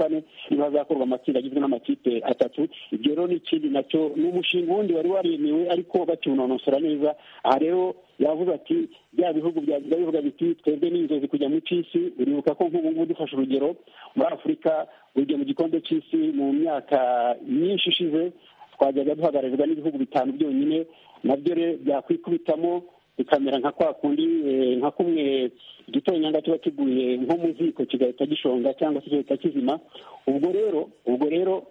ane niba hazakorwa amatsinda agizwe n'amakipe atatu ibyo rero ni ikindi nacyo ni umushinga wundi wari waremewe ariko bakiwunonosora neza aha rero yavuze ati bya bihugu byagiye bivuga biti twebwe ni inzozi kujya mu cy'isi uribuka ko nk'ubu ngubu dufashe urugero muri afurika ugiye mu gikombe cy'isi mu myaka myinshi ishize twajyaga duhagararirwa n'ibihugu bitanu byonyine nabyo rero byakwikubitamo bikamera nka kwa kundi nka kumwe igitonyanga kiba kiguye nko mu ziko kigahita gishonga cyangwa se kigahita kizima ubwo rero ubwo rero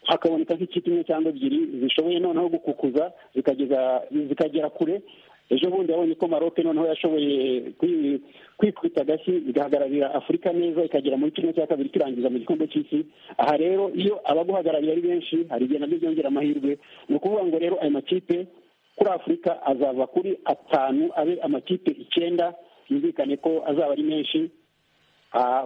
hakaboneka nk'ikipe imwe cyangwa ebyiri zishoboye noneho gukukuza zikageza zikagera kure ejo bundi yabonye ko maroke noneho yashoboye kwikubita agashyi igahagararira afurika neza ikagera muri kimwe cya kabiri kirangiza mu gikombe cy'isi aha rero iyo abaguhagarariye ari benshi hari igihe nabyo byongera amahirwe ni ukuvuga ngo rero ayo makipe kuri afurika azava kuri atanu abe amakipe icyenda yumvikane ko azaba ari menshi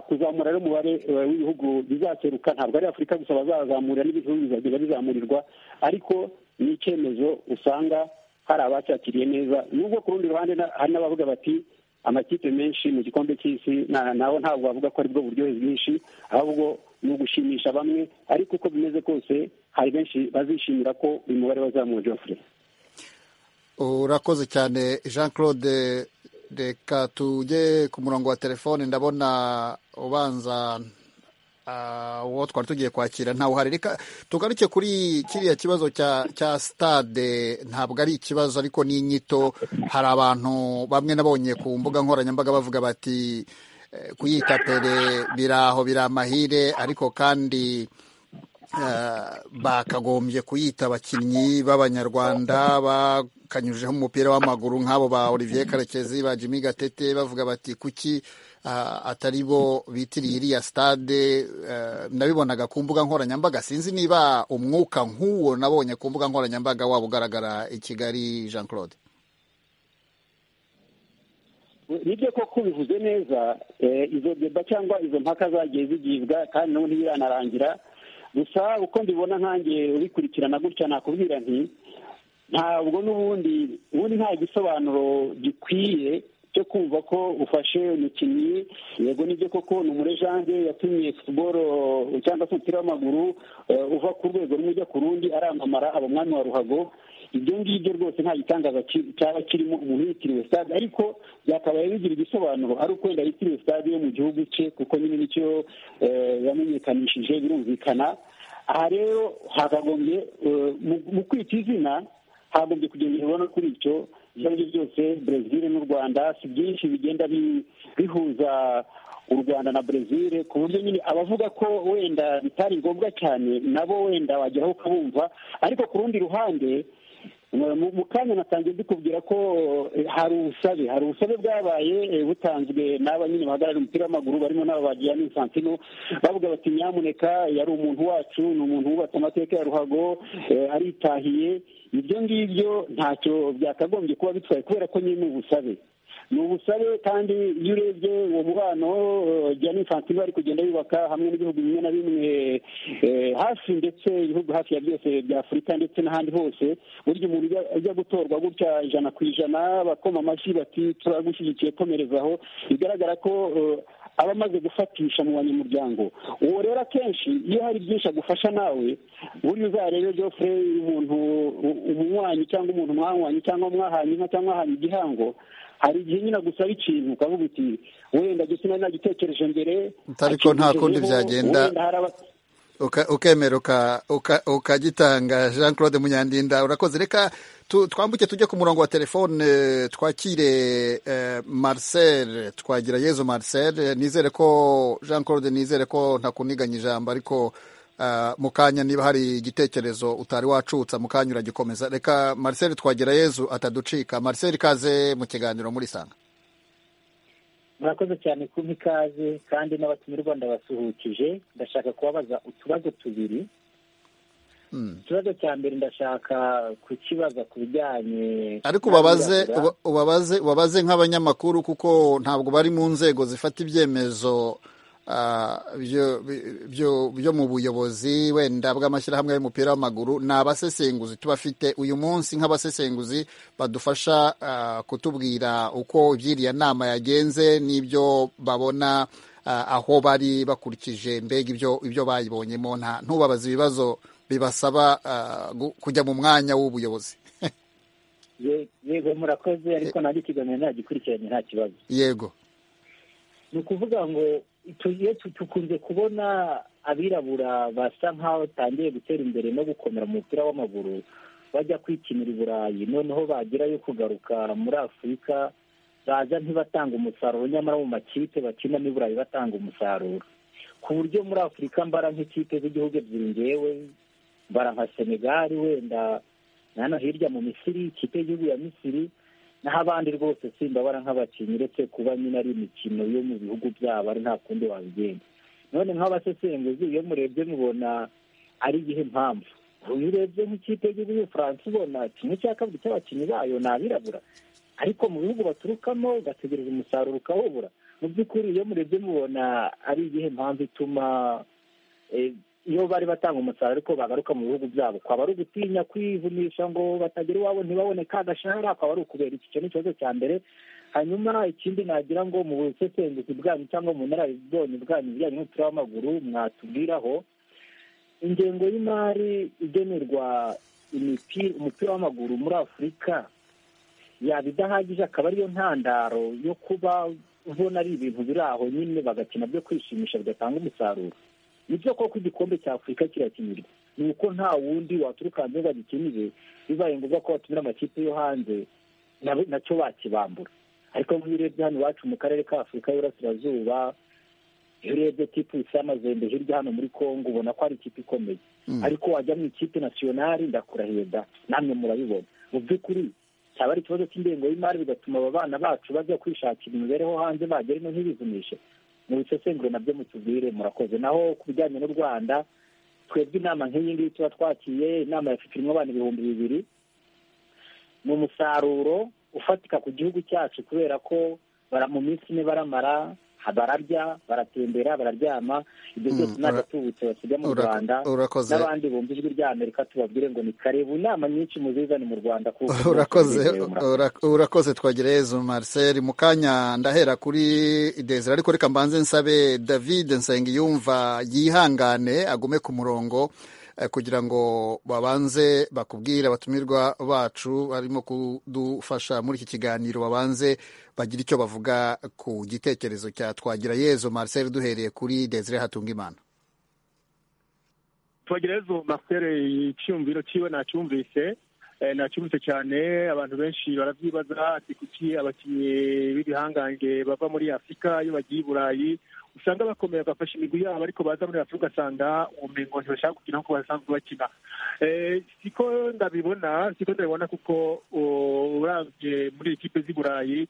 kuzamura rero umubare w'ibihugu bizaseruka ntabwo ari afurika gusa bazazamurira n'ibihugu bizajya bizamurirwa ariko ni icyemezo usanga hari abacyakiriye neza nubwo ku rundi ruhande hari n'abavuga bati amakipe menshi mu gikombe cy'isi nawe ntabwo bavuga ko aribwo buryohe bwinshi ahubwo ni ugushimisha bamwe ariko uko bimeze kose hari benshi bazishimira ko uyu mubare wazamuwe jofre urakoze cyane jean claude reka tujye ku murongo wa telefone ndabona ubanza uwo twari tugiye kwakira ntawuhari reka tugaruke kuri kiriya kibazo cya sitade ntabwo ari ikibazo ariko ni inyito hari abantu bamwe nabonye ku mbuga nkoranyambaga bavuga bati kuyita pere biraho biri amahire ariko kandi bakagombye kuyita abakinnyi b'abanyarwanda bakanyujijeho umupira w'amaguru nk'abo ba olivier karekezi ba jimmy gatete bavuga bati kuki atari bo bitiriye iriya sitade nabibonaga ku mbuga nkoranyambaga sinzi niba umwuka nk'uwo nabonye ku mbuga nkoranyambaga waba ugaragara i kigali jean claude nibyo koko bivuze neza izo deba cyangwa izo mpaka zagiye zigibwa kandi n'ubu ntibiranarangira gusa uko mbibona nkange ubikurikirana gutya nakubwira nti ntabwo n'ubundi ubundi nta gisobanuro gikwiye cyo kumva ko ufashe umukinnyi yego nibyo koko ni umurejanje yatumye futuboro cyangwa se umupira w'amaguru uva ku rwego rumwe ujya ku rundi aramamara aba umwami wa ruhago ibyo ngibyo rwose nta gitangaza cyaba kirimo umuntu yitiriwe stade ariko byakabaye bigira igisobanuro ari uko wenda yitiriwe stade yo mu gihugu cye kuko nyine nicyo yamenyekanishije birumvikana aha rero hakagombye mu kwita izina hagombye kugendererwa no kuri icyo ibyo ari byo byose brezil n'u rwanda si byinshi bigenda bihuza u rwanda na brezil ku buryo nyine abavuga ko wenda bitari ngombwa cyane nabo wenda wageraho ukabumva ariko ku rundi ruhande mu kanya natangiye ndikubwira ko hari ubusabe hari ubusabe bwabaye butanzwe n'aba nyine bahagarariye umupira w'amaguru barimo n'aba bagiye n'insantino bavuga bati nyamuneka yari umuntu wacu ni umuntu wubatse amateka ya ruhago aritahiye ibyo ngibyo ntacyo byakagombye kuba bitwaye kubera ko nyine ni ubusabe ni ubusabe kandi iyo urebye uwo mubano jyana infantino ari kugenda yubaka hamwe n'ibihugu bimwe na bimwe hafi ndetse ibihugu hafi ya byose bya afurika ndetse n'ahandi hose burya umuntu ajya gutorwa gutya ijana ku ijana bakoma amashyi bati turagushyigikiye komerezaho bigaragara ko aba amaze gufatisha mu banyamuryango uwo rero akenshi iyo hari byinshi agufasha nawe buriya uzarebe jofure umuntu umunywanyi cyangwa umuntu mwanywanye cyangwa mwahanye inka cyangwa mwahanye igihango hari igihe nyine agusaba ikintu ukavuga uti wenda gisa nagitekereje mbere ariko nta kundi byagenda ukemera ukagitanga jean claude munyandinda urakoze reka twambuke tujye ku murongo wa telefone twakire marcel twagira yezo marcel nizere ko jean claude nizere ko ntakuniganya ijambo ariko mu kanya niba hari igitekerezo utari wacutsa mu kanya uragikomeza reka marcel twagira yezu ataducika marcel ikaze mu kiganiro muri sanga murakoze cyane kuba ikaze kandi n'abatumirwa ndabasuhukije ndashaka kubabaza utubazo tubiri ikibazo cya mbere ndashaka kukibaza ku bijyanye ariko ubabaze ubabaze ubabaze nk'abanyamakuru kuko ntabwo bari mu nzego zifata ibyemezo byo mu buyobozi wenda bw'amashyirahamwe y'umupira w'amaguru ni abasesenguzi tubafite uyu munsi nk'abasesenguzi badufasha kutubwira uko iby'iriya nama yagenze n'ibyo babona aho bari bakurikije mbega ibyo bayibonyemo ntubabaze ibibazo bibasaba kujya mu mwanya w'ubuyobozi yego murakoze ariko ntabwo ikiganiro ntagikurikiranye nta kibazo yego ni ukuvuga ngo tukunze kubona abirabura basa nk'aho batangiye gutera imbere no gukomera mu mupira w'amaguru bajya kwikinira i burayi noneho bagerayo kugaruka muri afurika baza ntibatanga umusaruro nyamara mu makipe bakinamo i burayi batanga umusaruro ku buryo muri afurika mbara nk'ikipe z'igihugu ebyiri ngewe mbara nka senegali wenda hano hirya mu misiri ikipe y'igihugu ya misiri naho abandi rwose simbabara nk'abakinnyi uretse kuba nyine ari imikino yo mu bihugu byabo ari nta kundi wabigenda none nk'abasesenguzi iyo murebye mubona ari igihe mpamvu uyu urebye nk'ikipe y'igihugu y'ubufaransa ubona kimwe cya kabiri cy'abakinnyi bayo ni abirabura ariko mu bihugu baturukamo ugategereza umusaruro ukawubura mu by'ukuri iyo murebye mubona ari igihe mpamvu ituma iyo bari batanga umusaruro ariko bagaruka mu bihugu byabo kwaba ari ugutinya kwivunisha ngo batagera iwabo ntibabone ka gashahara kwaba ari ukubera iki cyo n'ikibazo cya mbere hanyuma ikindi nagira ngo mu busesenguzi bwanyu cyangwa mu bunararibonye bwanyu bijyanye n'umupira w'amaguru mwatubwiraho ingengo y'imari igenerwa umupira w'amaguru muri afurika yaba idahagije akaba ariyo ntandaro yo kuba ubona ari ibintu biri aho nyine bagakina byo kwishimisha bigatanga umusaruro nibyo koko igikombe cya afurika kirakinirwa ni uko nta wundi waturuka hanze ngo agikinire bibaye ngombwa ko batumira amakipe yo hanze nacyo bakibambura ariko nk'iyo urebye hano iwacu mu karere ka afurika y'uburasirazuba iyo urebye tipu isa amazembe hirya hano muri congo ubona ko ari ikipe ikomeye ariko wajya mu ikipe nasiyonari ndakurahiye da namwe murabibona mu by'ukuri cyaba ari ikibazo cy'ingengo y'imari bigatuma aba bana bacu bajya kwishakira imibereho hanze bagera ino ntibivunishe mubisesengure nabyo mutubwire murakoze naho ku bijyanye n'u rwanda twebwe inama nk'iyi ngiyi tuba twakiye inama yafite irimo abantu ibihumbi bibiri ni umusaruro ufatika ku gihugu cyacu kubera ko mu minsi ine baramara bararya baratembera bararyama ibyo byose ntabwo tubutse basiga mu rwanda n'abandi bumva ijwi rya amerika tubabwire ngo ni karebu inama nyinshi muzizane mu rwanda urakoze twagereyezo marcel mu kanya ndahera kuri desire ariko reka mbanze nsabe david nsengiyumva yihangane agume ku murongo kugira ngo babanze bakubwire abatumirwa bacu barimo kudufasha muri iki kiganiro babanze bagire icyo bavuga ku gitekerezo cya twagira yezo marcel duhereye kuri desire hatunga imana twagira yezo marcel icyumviro cyiwe nacyumvise nacyumvise cyane abantu benshi barabyibaza ati kuki abakinnyi b'ibihangange bava muri afurika iyo bagiye i burayi usanga bakomeye bagafasha imigwi yabo ariko baza muri afurika ugasanga ubumengo ntibashaka gukina nk'uko basanzwe bakina siko ndabibona siko ndabibona kuko urambye muri ikipe z'i burayi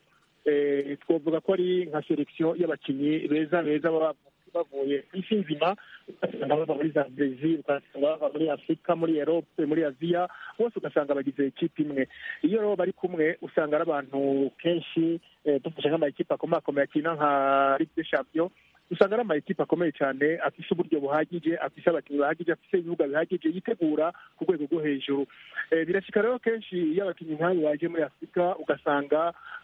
twavuga ko ari nka selekisiyo y'abakinnyi beza beza baba bavuye ku isi nzima ugasanga bava muri za brezil ugasanga bava muri afurika muri erope muri aziya bose ugasanga bagize ikipe imwe iyo rero bari kumwe usanga ari abantu kenshi dufashe nk'amakipe akomakomeye akina nka ligue champion usanga ari amakipe akomeye cyane afise uburyo buhagije afise abakinnyi bahagije afise ibibuga bihagije yitegura ku rwego rwo hejuru birashyika rero kenshi iyo abakinnyi nk'abo baje muri afurika ugasanga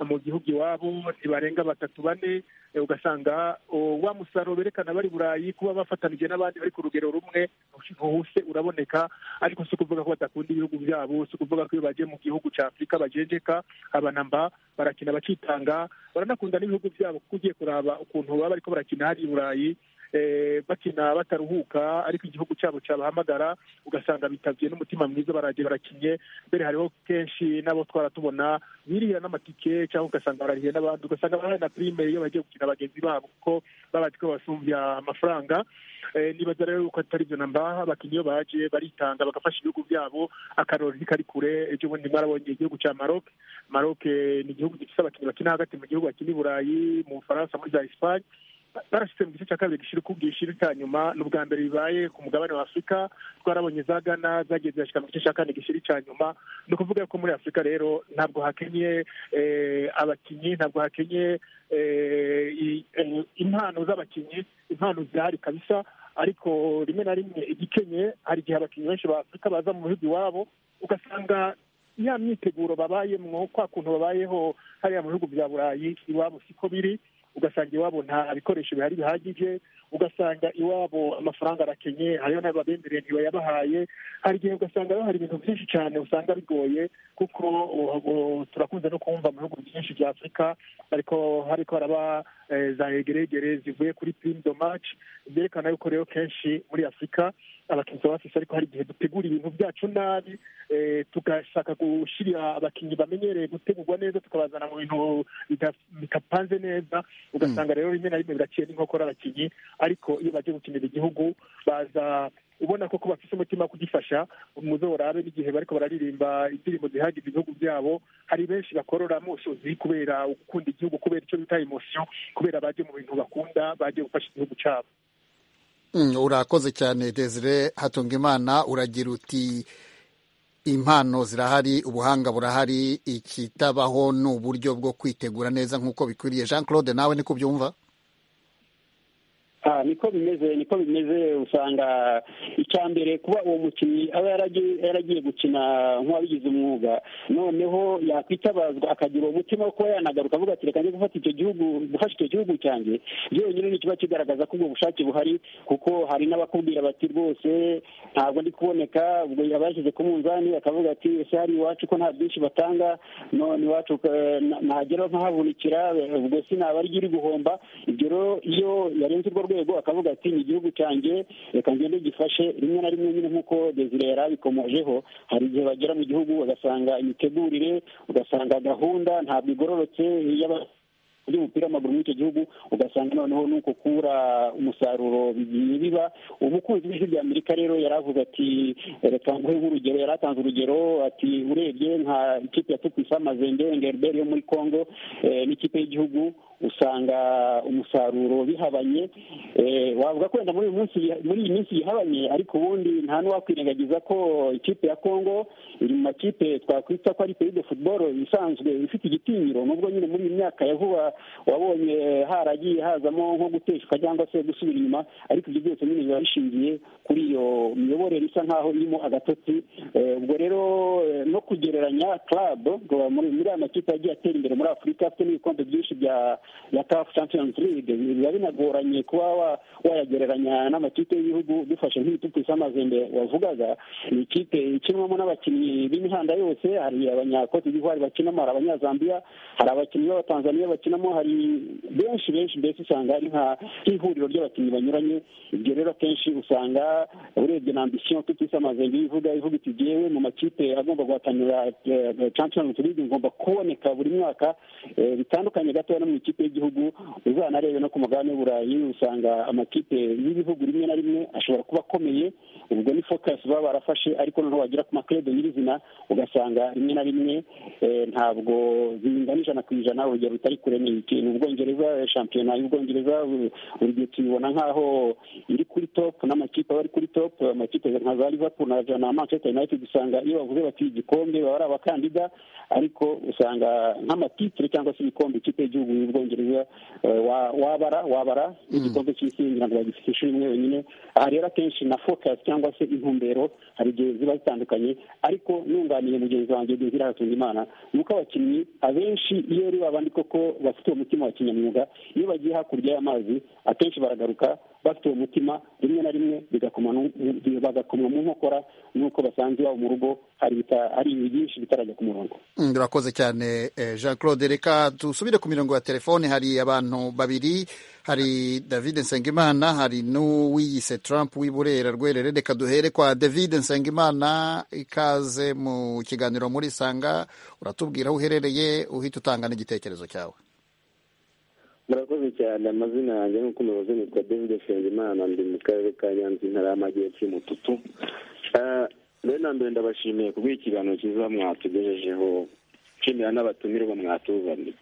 mu gihugu iwabo ntibarenga batatu bane ugasanga wa musaruro berekana bari burayi kuba bafatanije n'abandi bari ku rugero rumwe ntuhuse uraboneka ariko si ukuvuga ko badakunda ibihugu byabo si ukuvuga ko iyo bagiye mu gihugu cya afurika bajenjeka abanamba barakina bakitanga baranakunda n'ibihugu byabo kuko ugiye kuraba ukuntu baba bariko barakina hari i burayi bakina bataruhuka ariko igihugu cyabo cyabahamagara ugasanga bitabye n'umutima mwiza baragiye barakinye mbere hariho kenshi n'abo twaratubona biriya n'amatike cyangwa ugasanga barariye n'abandi ugasanga barahaye na pirime iyo bagiye gukina bagenzi babo kuko babazi ko basumbya amafaranga nibaza rero ko atari byo nambaha abakinnyi iyo baje baritanga bagafasha ibihugu byabo akarori ntikari kure ejo bundi mwarabonye igihugu cya maroc maroc ni igihugu gifite abakinnyi bakina hagati mu gihugu bakina i burayi mu bufaransa muri za esipanye barashyize mu gice cya kabiri gishira cya nyuma ni ubwa mbere bibaye ku mugabane wa afurika twarabonye za gana zagiye zirashyika mu gice cya kane gishira cya nyuma ni ukuvuga ko muri afurika rero ntabwo hakenye abakinnyi ntabwo hakenye impano z'abakinnyi impano zihari kabisa ariko rimwe na rimwe igikenye hari igihe abakinnyi benshi ba afurika baza mu bihugu iwabo ugasanga ya myiteguro babayemo kwa kuntu babayeho hariya mu bihugu bya burayi iwabo siko biri ugasanga iwabo nta bikoresho bihari bihagije ugasanga iwabo amafaranga arakenye hariyo n'ababemereye ntibayabahaye hari igihe ugasanga hari ibintu byinshi cyane usanga bigoye kuko turakunze no kumva mu bihugu byinshi bya afurika ariko hariko haraba za egeregere zivuye kuri pirimu do maci byerekana yuko rero kenshi muri afurika abakinnyi baba bafise ariko hari igihe dutegura ibintu byacu nabi tugashaka gushyira abakinnyi bamenyereye gutegurwa neza tukabazana mu bintu bitapanze neza ugasanga rero rimwe na rimwe biraciye n'inkokora abakinnyi ariko iyo bagiye gukinira igihugu baza ubona koko bafite umutima wo kugifasha muzo barabe n'igihe bariko bararirimba indirimbo zihagize ibihugu byabo hari benshi bakorora amusozi kubera gukunda igihugu kubera icyo bita emosiyo kubera baje mu bintu bakunda bagiye gufasha igihugu cyabo urakoze cyane desire hatunga imana uragira uti impano zirahari ubuhanga burahari ikitabaho ni uburyo bwo kwitegura neza nk'uko bikwiriye jean claude nawe niko byumva niko bimeze niko bimeze usanga icya mbere kuba uwo mukinnyi aba yaragiye gukina nk'uwabigize umwuga noneho yakwitabazwa akagira uwo mutima wo kuba yanagaruka avuga ati reka njye gufata icyo gihugu gufasha icyo gihugu cyanjye byonyine ni kiba kigaragaza ko ubwo bushake buhari kuko hari n'abakubwira bati rwose ntabwo ndi kuboneka ubwo abashyize ku munzani bakavuga ati ese hari iwacu ko nta byinshi batanga none iwacu nagera nkahavunikira ubwo sinaba ryiri guhomba ibyo rero iyo yarenze urwo rwego akavuga ati ni igihugu cyanjye reka ngende gifashe rimwe na rimwe nyine nk'uko desire yari abikomojeho hari igihe bagera mu gihugu ugasanga imitegurire ugasanga gahunda ntabwo igororotse y'umupira w'amaguru muri icyo gihugu ugasanga noneho nuko ukura umusaruro bigiye biba umukunzi w'ijwi rya amerika rero yari avuga ati reka nguhe nk'urugero yari atanze urugero ati urebye nka ikipe ya tukwisa mazembe ngerberi yo muri congo n'ikipe y'igihugu usanga umusaruro bihabanye wavuga ko wenda muri iyi minsi yihabanye ariko ubundi nta n'uwakwirengagiza ko ikipe ya congo iri mu makipe twakwita ko ari peyide futuboro isanzwe ifite igitinyiro nubwo nyine muri iyi myaka ya vuba wabonye haragiye hazamo nko guteshwa cyangwa se gusubira inyuma ariko ibyo byose nyine biba bishingiye kuri iyo miyoborere isa nk'aho irimo agatotsi ubwo rero no kugereranya club muri aya makipe yagiye atera imbere muri afurika afite n'ibikombe byinshi bya ya caf champions league biba binagoranye kuba wayagereranya n'amakipe y'ibihugu dufashe nk'ibitutsi amazembe wavugaga ni ikipe ikinwamo n'abakinnyi b'imihanda yose hari abanyakote d'ivoire bakinamo hari abanyazambiya hari abakinnyi b'abatanzaniya bakinamo hari benshi benshi mbese usanga ari nk'ihuriro ry'abakinnyi banyuranye ibyo rero akenshi usanga urebye na ambisiyo tutise amazembe ivuga ivuga iti yewe mu makipe agomba guhatanira champions league ngomba kuboneka buri mwaka bitandukanye gatoya no mu ikipe y'igihugu uzanarebe no ku mugabane w'uburayi usanga amakipe y'ibihugu rimwe na rimwe ashobora kuba akomeye ubwo ni focus baba barafashe ariko noneho wagera ku makrede nyirizina ugasanga rimwe na rimwe ntabwo bingana ijana ku ijana urugero rutari kure ni ubwongereza shampiyona y'ubwongereza buri gihe tuyibona nk'aho iri kuri top n'amakipe aba ari kuri top amakipe nka za liverpool na manchester united usanga iyo bavuze bati igikombe baba ari abakandida ariko usanga nk'amatitire cyangwa se ibikombe ikipe y'igihugu y'ubwongereza wabara wabara igikombe cy'isi ngira ngo bagifite inshuro imwe wenyine aha rero akenshi na focus cyangwa se intumbero hari igihe ziba zitandukanye ariko nunganiye mugenzi wanjye dezira hakuzimana ni uko abakinnyi abenshi iyo ari babandi koko bafite umutima wa kinyamwuga iyo bagiye hakurya y'amazi akenshi baragaruka bafite uwo mutima rimwe na rimwe bagakomwa mu nkokora n'uko basanze iwabo mu rugo hari ibintu byinshi bitarajya ku murongo birakoze cyane jean claude reka dusubire ku mirongo ya telefone hari abantu babiri hari david nsengimana hari n'uwiyise trump w'i burera rwerere reka duhere kwa david nsengimana ikaze mu kiganiro muri sanga uratubwira aho uherereye uhita utanga n'igitekerezo cyawe murakoze cyane amazina yanjye nk'uko umuyobozi nitwa david nsengimana ndi mu karere ka nyanza intara y'amajyepfo y'umututu mbere na mbere ndabashimiye ku bw'ikiganiro cyiza mwatugejejeho nshimira n'abatumirwa mwatuzaniye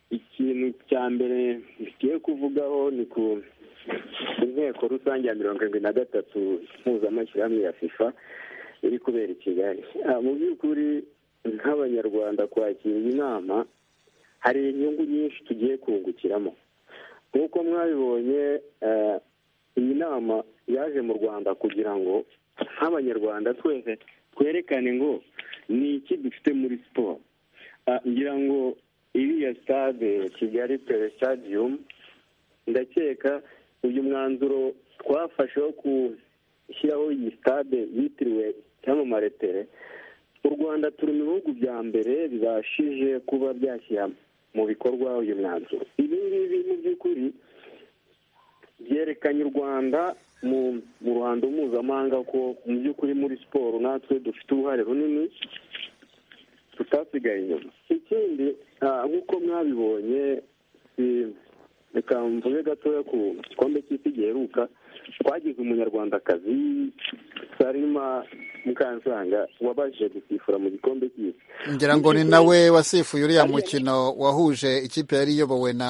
ikintu cya mbere ngiye kuvugaho ni ku inteko rusange ya mirongo irindwi na gatatu mpuzamashyirahamwe ya fifa iri kubera i kigali mu by'ukuri nk'abanyarwanda kwakira iyi nama hari inyungu nyinshi tugiye kungukiramo nk'uko mwabibonye iyi nama yaje mu rwanda kugira ngo nk'abanyarwanda twese twerekane ngo ni iki dufite muri siporo ngira ngo iriya sitade kigali pere sitadiyumu ndakeka uyu mwanzuro twafashe wo gushyiraho iyi sitade yitiriwe cyamamare tere u rwanda turi mu bihugu bya mbere bibashije kuba byashyira mu bikorwa uyu mwanzuro ibi ngibi mu by'ukuri byerekanye u rwanda mu ruhando mpuzamahanga ko mu by'ukuri muri siporo natwe dufite uruhare runini tutasigaye inyuma ikindi nk'uko mwabibonye reka mvuze gatoya ku gikombe cy'isi giheruka twagize umunyarwandakazi sarima mukansanga wabashije gusifura mu gikombe cy'isi ngira ngo ni nawe wasifuye uriya mukino wahuje ikipe yari iyobowe na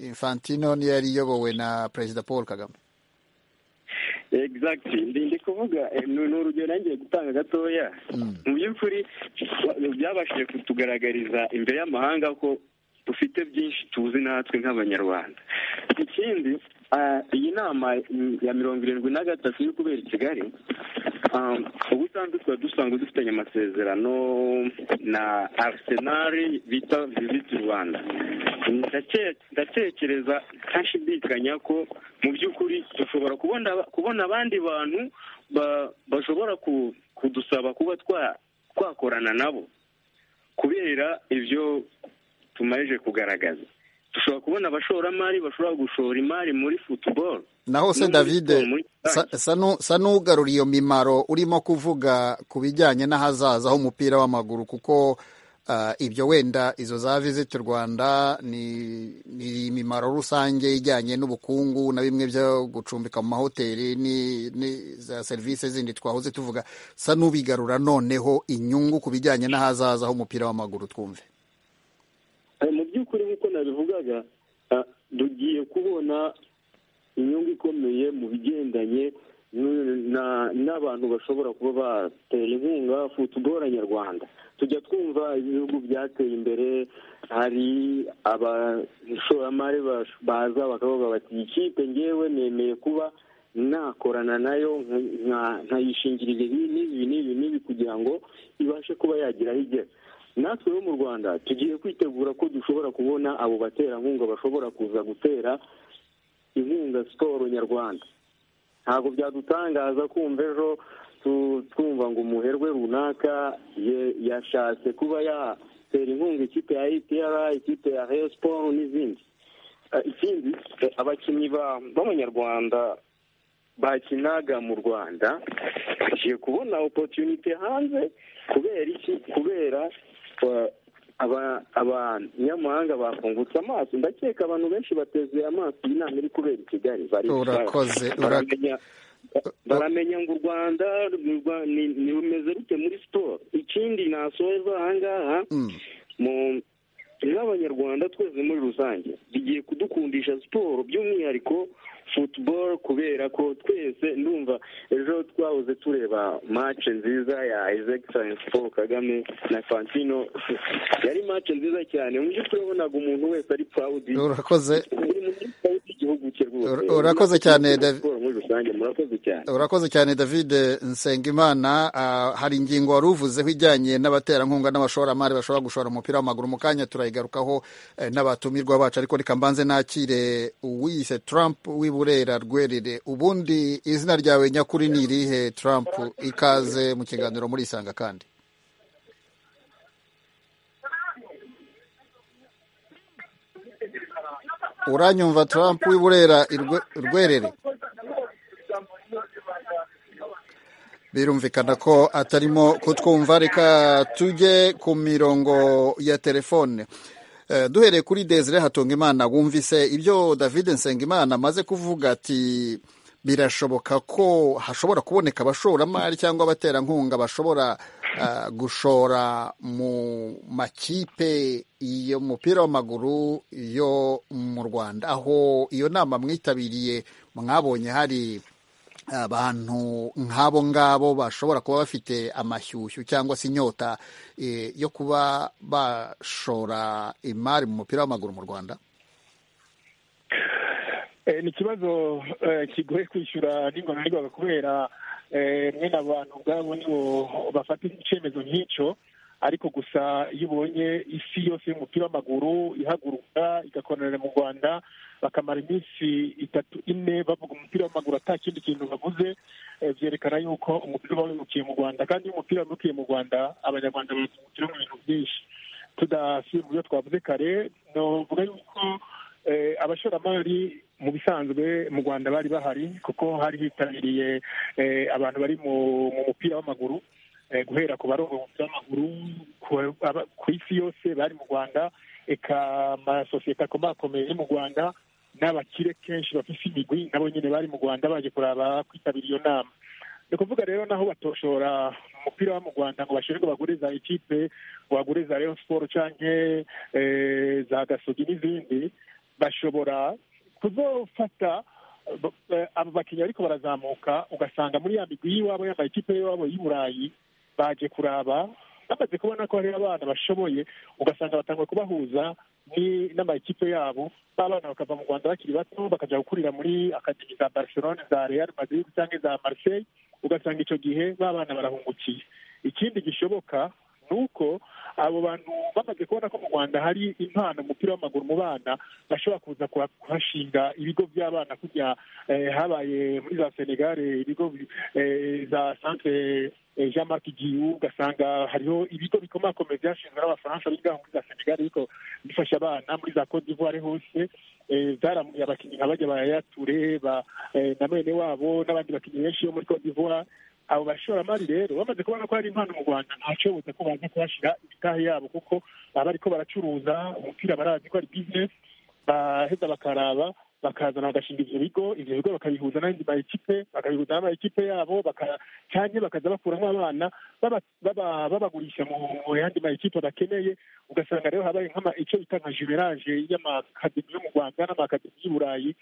infantino n'iyo yari iyobowe na perezida paul kagame exact ndi kuvuga ni urugero nangiye gutanga gatoya mu by'ukuri byabashije kutugaragariza imbere y'amahanga ko dufite byinshi tuzi natwe nk'abanyarwanda ikindi iyi nama ya mirongo irindwi na gatatu iri kubera i kigali ubusanzwe tuba dusanzwe dufitanye amasezerano na arisenali bita viziti rwanda ndatekereza ntashidikanya ko mu by'ukuri dushobora kubona abandi bantu bashobora kudusaba kuba twakorana nabo kubera ibyo tumaze kugaragaza dushobora kubona abashoramari bashobora gushora imari muri futuboro naho se david sa n'ugarura iyo mimaro urimo kuvuga ku bijyanye n'ahazaza h'umupira w'amaguru kuko ibyo wenda izo za visiti rwanda ni imimaro rusange ijyanye n'ubukungu na bimwe byo gucumbika mu mahoteli za serivisi zindi twahoze tuvuga sa n'ubigarura noneho inyungu ku bijyanye n'ahazaza h'umupira w'amaguru twumve mu by'ukuri nk'uko nabivugaga tugiye kubona inyungu ikomeye mu bigendanye n'abantu bashobora kuba batera inkunga futuboro nyarwanda tujya twumva ibihugu byateye imbere hari abashoramari baza bakavuga bati iyi kipe ngewe nemeye kuba nakorana nayo nkayishingirira ibi n'ibi n'ibi n'ibi kugira ngo ibashe kuba yagira aho igera natwe bo mu rwanda tugiye kwitegura ko dushobora kubona abo baterankunga bashobora kuza gutera inkunga siporo nyarwanda ntabwo byadutangaza kumva ejo twumva ngo umuherwe runaka yashatse kuba yatera inkunga ikipe ya ipr ikipe ya reyo siporo n'izindi ikindi abakinnyi b'abanyarwanda bakinaga mu rwanda bagiye kubona opotunite hanze kubera iki kubera abanyamahanga bakungutse amaso ndakeka abantu benshi bateze amaso iyi nama iri kubera i kigali urakoze baramenya ngo u rwanda rumeze rute muri siporo ikindi nasoheza aha ngaha nk'abanyarwanda twese muri rusange bigiye kudukundisha siporo by'umwihariko football kubera ko twese ndumva ejo twahoze tureba match nziza ya his excellence paul kagame na fantino yari match nziza cyane mu by'ukuri wabonaga umuntu wese ari proud urakoze urakoze cyane urakoze cyane david nsengimana hari ingingo wari uvuzeho ijyanye n'abaterankunga n'abashoramari bashobora gushora umupira w'amaguru mu kanya turayigarukaho n'abatumirwa bacu ariko reka mbanze nakire uwiyise trump w'iburera rwerere ubundi izina ryawe nyakuri ni irihe trump ikaze mu kiganiro muri isanga kandi uranyumva Trump w'iburera rwerere birumvikana ko atarimo kutwumva reka tujye ku mirongo ya telefone duhereye kuri Desire Hatungimana wumvise ibyo David Nsengimana amaze kuvuga ati birashoboka ko hashobora kuboneka abashoramari cyangwa abaterankunga bashobora gushora mu makipe y'umupira w'amaguru yo mu rwanda aho iyo nama mwitabiriye mwabonye hari abantu nk'abo ngabo bashobora kuba bafite amashyushyu cyangwa se inyota yo kuba bashora imari mu mupira w'amaguru mu rwanda ni ikibazo kigoye kwishyura n'ingorororwa kubera mwene abantu ubwabo nibo bafata icyemezo nk'icyo ariko gusa iyo ubonye isi yose y'umupira w'amaguru ihaguruka igakorera mu rwanda bakamara iminsi itatu ine bavuga umupira w'amaguru ata kindi kintu baguze byerekana yuko umupira uba wimukiye mu rwanda kandi iyo umupira wimukiye mu rwanda abanyarwanda bakungukira mu bintu byinshi tudasubira mu byo twavuze kare navuga yuko abashoramari mu bisanzwe mu rwanda bari bahari kuko hari hitabiriye abantu bari mu mupira w'amaguru guhera ku barongo umupira w'amaguru ku isi yose bari mu rwanda eka amasosiyete akomakomeye yo mu rwanda n'abakire kenshi bafite imigwi nabo nyine bari mu rwanda baje kuraba kwitabira iyo nama ni ukuvuga rero naho batoshora umupira wo mu rwanda ngo bashinjwe bagure za ekipe bagure za reyo siporo cyangwa za gasogi n'izindi bashobora kuzofata abo bakinnyi ariko barazamuka ugasanga muri ya migwi y'iwabo yambaye ikipe y'iwabo y'i burayi baje kuraba bamaze kubona ko hari abana bashoboye ugasanga batangiye kubahuza n'amakipe yabo b'abana bakava mu rwanda bakiri bato bakajya gukurira muri akademi za barcelone za real madrid cyangwa za marseille ugasanga icyo gihe b'abana barahungukiye ikindi gishoboka ni uko abo bantu bamaze kubona ko mu rwanda hari impano umupira w'amaguru mu bana bashobora kuza kuhashinga ibigo by'abana kujya habaye muri za senegare ibigo za santere jean marc giyu ugasanga hariho ibigo bikomakomeye byashinzwe n'abafaransa bigaho muri za senegare ariko bifasha abana muri za cote d'ivoire hose zaramuye abakinnyi nka bajya bayature na mwene wabo n'abandi bakinnyi benshi bo muri cote d'ivoire abo bashoramari rero bamaze kubona ko hari impano mu rwanda ntacyobuze ko baza kuhashyira imitahe yabo kuko baba bariko baracuruza umupira barazi ko ari bizinesi baheza bakaraba bakazana bagashinga ibyo bigo ibyo bigo bakabihuza n'andi maekipe bakabihuza n'amaekipe yabo cyangwa bakaza bakuramo abana babagurisha mu yandi maekipe bakeneye ugasanga rero habaye icyo bita nka jumerage y'amakademi yo mu rwanda n'amakademi y'iburayi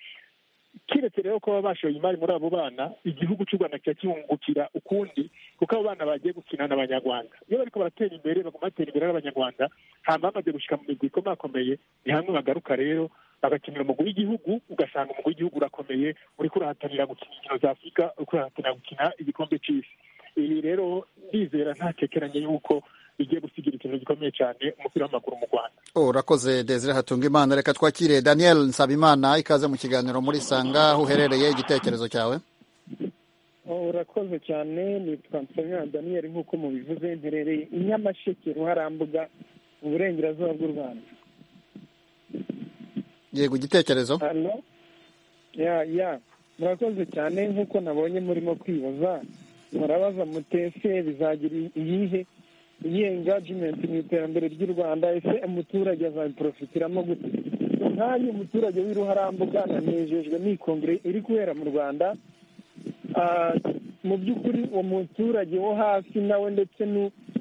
keretse rero ko baba bashoye imari muri abo bana igihugu cy'u rwanda kiba kibungukira ukundi kuko abo bana bagiye gukinana abanyarwanda iyo bariko baratera imbere baguma batera imbere n'abanyarwanda hamba bamaze gushyika mu migwi ikomakomeye ni hamwe bagaruka rero bagakinira umugwi w'igihugu ugasanga umugwi w'igihugu urakomeye uriko urahatanira gukina inkino za afurika uriko urahatanira gukina igikombe c'isi ibi rero ndizera ntakekeranye yuko bigiye gusigira ikintu gikomeye cyane umupira w'amaguru mu rwanda urakoze desire hatunga imana reka twakire daniel nsabimana ikaze mu kiganiro muri sanga aho uherereye igitekerezo cyawe urakoze cyane nitwa nsabimana daniel nk'uko mubivuze mperereye i nyamasheke ruharambuga mu burengerazuba bw'u rwanda yego igitekerezo ya ya murakoze cyane nk'uko nabonye murimo kwibaza murabaza mutese bizagira iyihe iyihe ingajimenti mu iterambere ry'u rwanda ese umuturage azabiprofitiramo gute nk'ayo umuturage w'iruharambuga nanejejwe n'ikongere iri kubera mu rwanda mu by'ukuri uwo muturage wo hasi nawe ndetse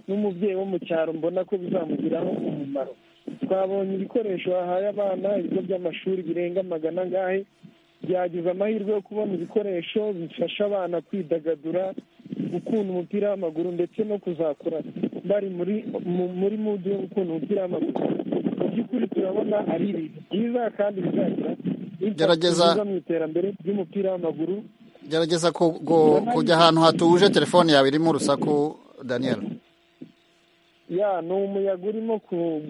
n'umubyeyi wo mu cyaro mbona ko bizamugiraho umumaro twabonye ibikoresho bahaye abana ibigo by'amashuri birenga magana angahe byagize amahirwe yo kubona ibikoresho bifasha abana kwidagadura gukunda umupira w'amaguru ndetse no kuzakura bari muri muri mudu yo gukunda umupira w'amaguru mu by'ukuri turabona ari ibintu byiza kandi bizagira gerageza mu iterambere ry'umupira w'amaguru gerageza kujya ahantu hatuje telefone yawe irimo urusaku daniel ya ni umuyaga urimo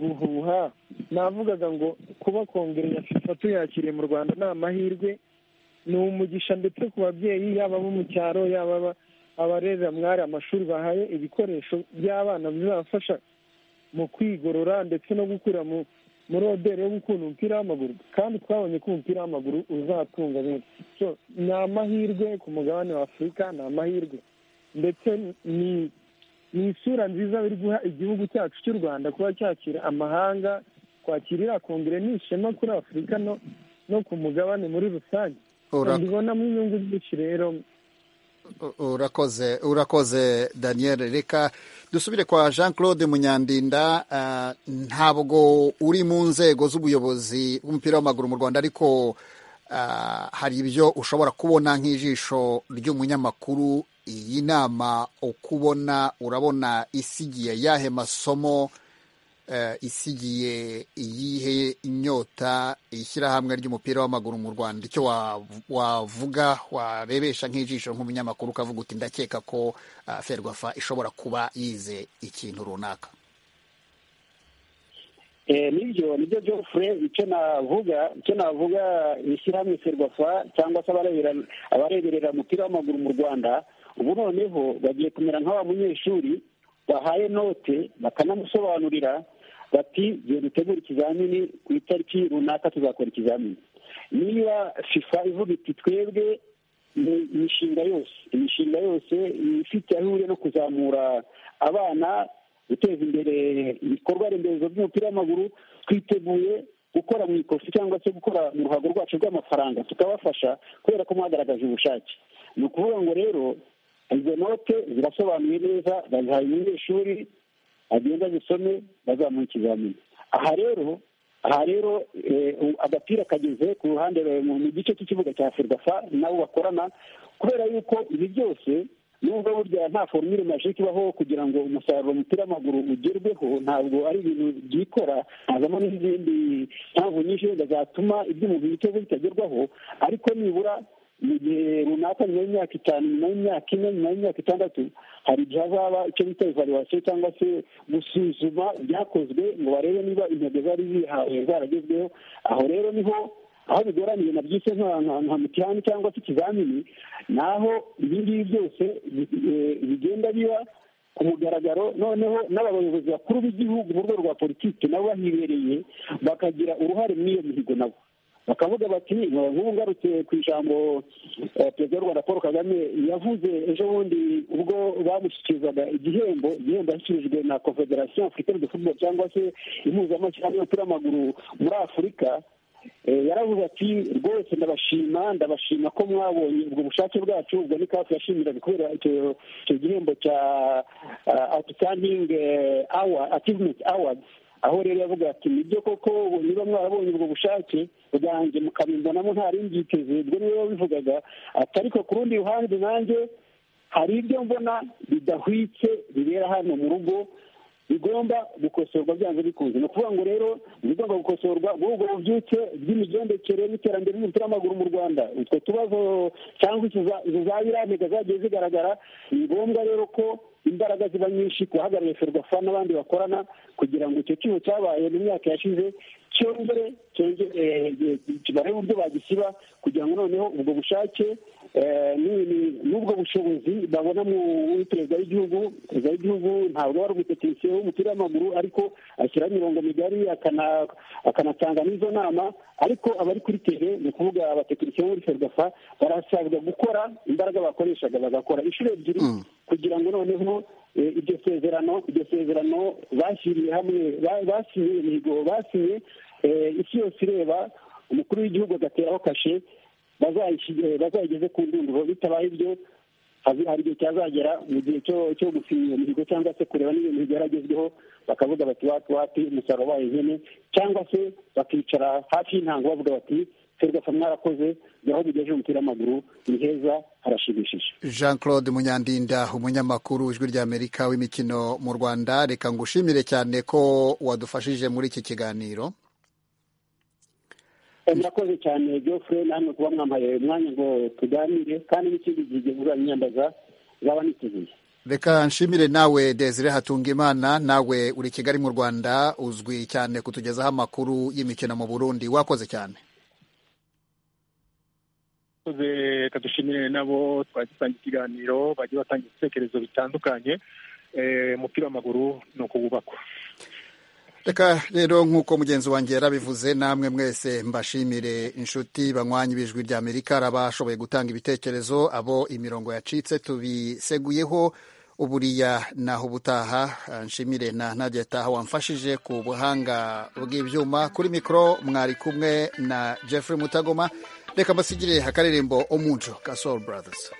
guhuha navugaga ngo kuba kongere ya fifa tuyakiriye mu rwanda ni amahirwe ni umugisha ndetse ku babyeyi yaba abo mu cyaro yaba abarerera mwari amashuri bahaye ibikoresho by'abana bizabafasha mu kwigorora ndetse no gukura muri oderi yo gukunda umupira w'amaguru kandi twabonye ko umupira w'amaguru uzatunga benshi ni amahirwe ku mugabane wa afurika ni amahirwe ndetse ni ni isura nziza biri guha igihugu cyacu cy'u rwanda kuba cyakira amahanga kwakirira kongere ni ishema kuri afurika no ku mugabane muri rusange ndibonamo inyungu nyinshi rero urakoze urakoze daniel reka dusubire kwa jean claude munyandinda ntabwo uri mu nzego z'ubuyobozi bw'umupira w'amaguru mu rwanda ariko hari ibyo ushobora kubona nk'ijisho ry'umunyamakuru iyi nama uko ubona urabona isigiye yahe masomo isigiye iyihe inyota ishyirahamwe ry'umupira w'amaguru mu rwanda icyo wavuga warebesha nk'ijisho nk'umunyamakuru ukavuga uti ndakeka ko ferwafa ishobora kuba yize ikintu runaka nibyo nibyo jofure icyo navuga icyo navuga ishyirahamwe ferwafa cyangwa se abareberera umupira w'amaguru mu rwanda ubu noneho bagiye kumera nk'aba munyeshuri bahaye note bakanamusobanurira bati igihe dutegura ikizamini ku itariki runaka tuzakora ikizamini niba fifa ivuga iti twebwe ni imishinga yose imishinga yose ifite aho ihuriye no kuzamura abana guteza imbere ibikorwa remezo by'umupira w'amaguru twiteguye gukora mu ikofi cyangwa se gukora mu ruhago rwacu rw'amafaranga tukabafasha kubera ko mwagaragaje ubushake ni ukuvuga ngo rero izo note zirasobanuye neza bazihaye umunyeshuri agenda azisome bazamuha ikizamini aha rero aha rero agapira kageze ku ruhande mu gice cy'ikibuga cya ferwafa nabo bakorana kubera yuko ibi byose nubwo burya nta formire majike ibaho kugira ngo umusaruro umupira w'amaguru ugerweho ntabwo ari ibintu byikora hazamo n'izindi mpamvu nyinshi wenda zatuma ibyo umuntu yiteze bitagerwaho ariko nibura mu gihe runaka nyuma y'imyaka itanu nyuma y'imyaka ine nyuma y'imyaka itandatu hari igihe hazaba icyo bita evaluwasiyo cyangwa se gusuzuma ibyakozwe ngo barebe niba intego zari zihawe zaragezweho aho rero niho aho bigoraniye na byise nka mutihani cyangwa se ikizamini ni aho ibi ngibi byose bigenda biba ku mugaragaro noneho n'abayobozi bakuru b'igihugu mu rwego rwa politiki nabo bahibereye bakagira uruhare muri iyo mihigo nabo bakavuga bati nk'ubu ngarutse ku ijambo perezida w'u rwanda paul kagame yavuze ejo bundi ubwo bamushyikirizaga igihembo igihembo yashyikirijwe na confederation africaine de football cyangwa se impuzamashyirahamwe y'umupira w'amaguru muri afurika yaravuze ati rwose ndabashima ndabashima ko mwabonye ubwo bushake bwacu ubwo ni kafu yashimiraga kubera icyo gihembo cya awutisaningi awa ativumenti awards aho rero yavuga ati nibyo koko niba mwarabonye ubwo bushake bwanjye mukabimbonamo ntaribyiteze ubwo niwe wabivugaga ati ariko ku rundi ruhande nanjye hari ibyo mbona bidahwitse bibera hano mu rugo bigomba gukosorwa byanze bikunze ni ukuvuga ngo rero ibigomba gukosorwa muri ubwo bubyutse bw'imigendekere n'iterambere ry'umupira w'amaguru mu rwanda utwo tubazo cyangwa izo za biramega zagiye zigaragara ni ngombwa rero ko imbaraga ziba nyinshi ku bahagarariye ferwafa n'abandi bakorana kugira ngo icyo cyuho cyabaye mu myaka yashize cyongere barebe uburyo bagisiba kugira ngo noneho ubwo bushake n'ubwo bushobozi babona muri perezida w'igihugu perezida w'igihugu ntabwo ari ugutekinisiye w'umupira w'amaguru ariko ashyiraho imirongo migari akanatanga n'izo nama ariko abari kuri teve ni ukuvuga abatekinisiye bo muri ferwafa barasabwa gukora imbaraga bakoreshaga bagakora inshuro ebyiri kugira ngo noneho iryo sezerano iryo sezerano bashyiriye hamwe basinye imihigo basinye isi yose ireba umukuru w'igihugu agateraho kashe bazayigeze ku ndunduro bitabaye ibyo hari igihe cyazagera mu gihe cyo gusinya iyo mihigo cyangwa se kureba niba iyo mihigo yaragezweho bakavuga bati wati wati umusaruro wabaye nkene cyangwa se bakicara hafi y'intango bavuga bati ferwafa mwarakoze aho bigejeje umupira w'amaguru ni heza harashimishije jean claude munyandinda umunyamakuru ijwi ry'amerika w'imikino mu rwanda reka ngushimire cyane ko wadufashije muri iki kiganiro murakoze cyane geoffrey namwe kuba mwampaye umwanya ngo tuganire kandi n'ikindi gihe uzabimyambaza zaba niteguye reka nshimire nawe desire hatunga imana nawe uri kigali mu rwanda uzwi cyane kutugezaho amakuru y'imikino mu burundi wakoze cyane reka dushimire nabo twagisangiye ikiganiro bagiye batanga ibitekerezo bitandukanye umupira w'amaguru ni ukuwubakwa reka rero nk'uko mugenzi wanjye yarabivuze namwe mwese mbashimire inshuti banywanyi b'ijwi rya amerika hari abashoboye gutanga ibitekerezo abo imirongo yacitse tubiseguyeho uburiya naho ubutaha nshimire na ntagetaha wamfashije ku buhanga bw'ibyuma kuri mikoro mwari kumwe na jeffrey mutagoma reka mbasigire akaririmbo omunjo ka soul brothers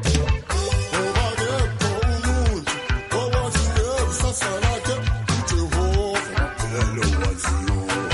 Hello, what's your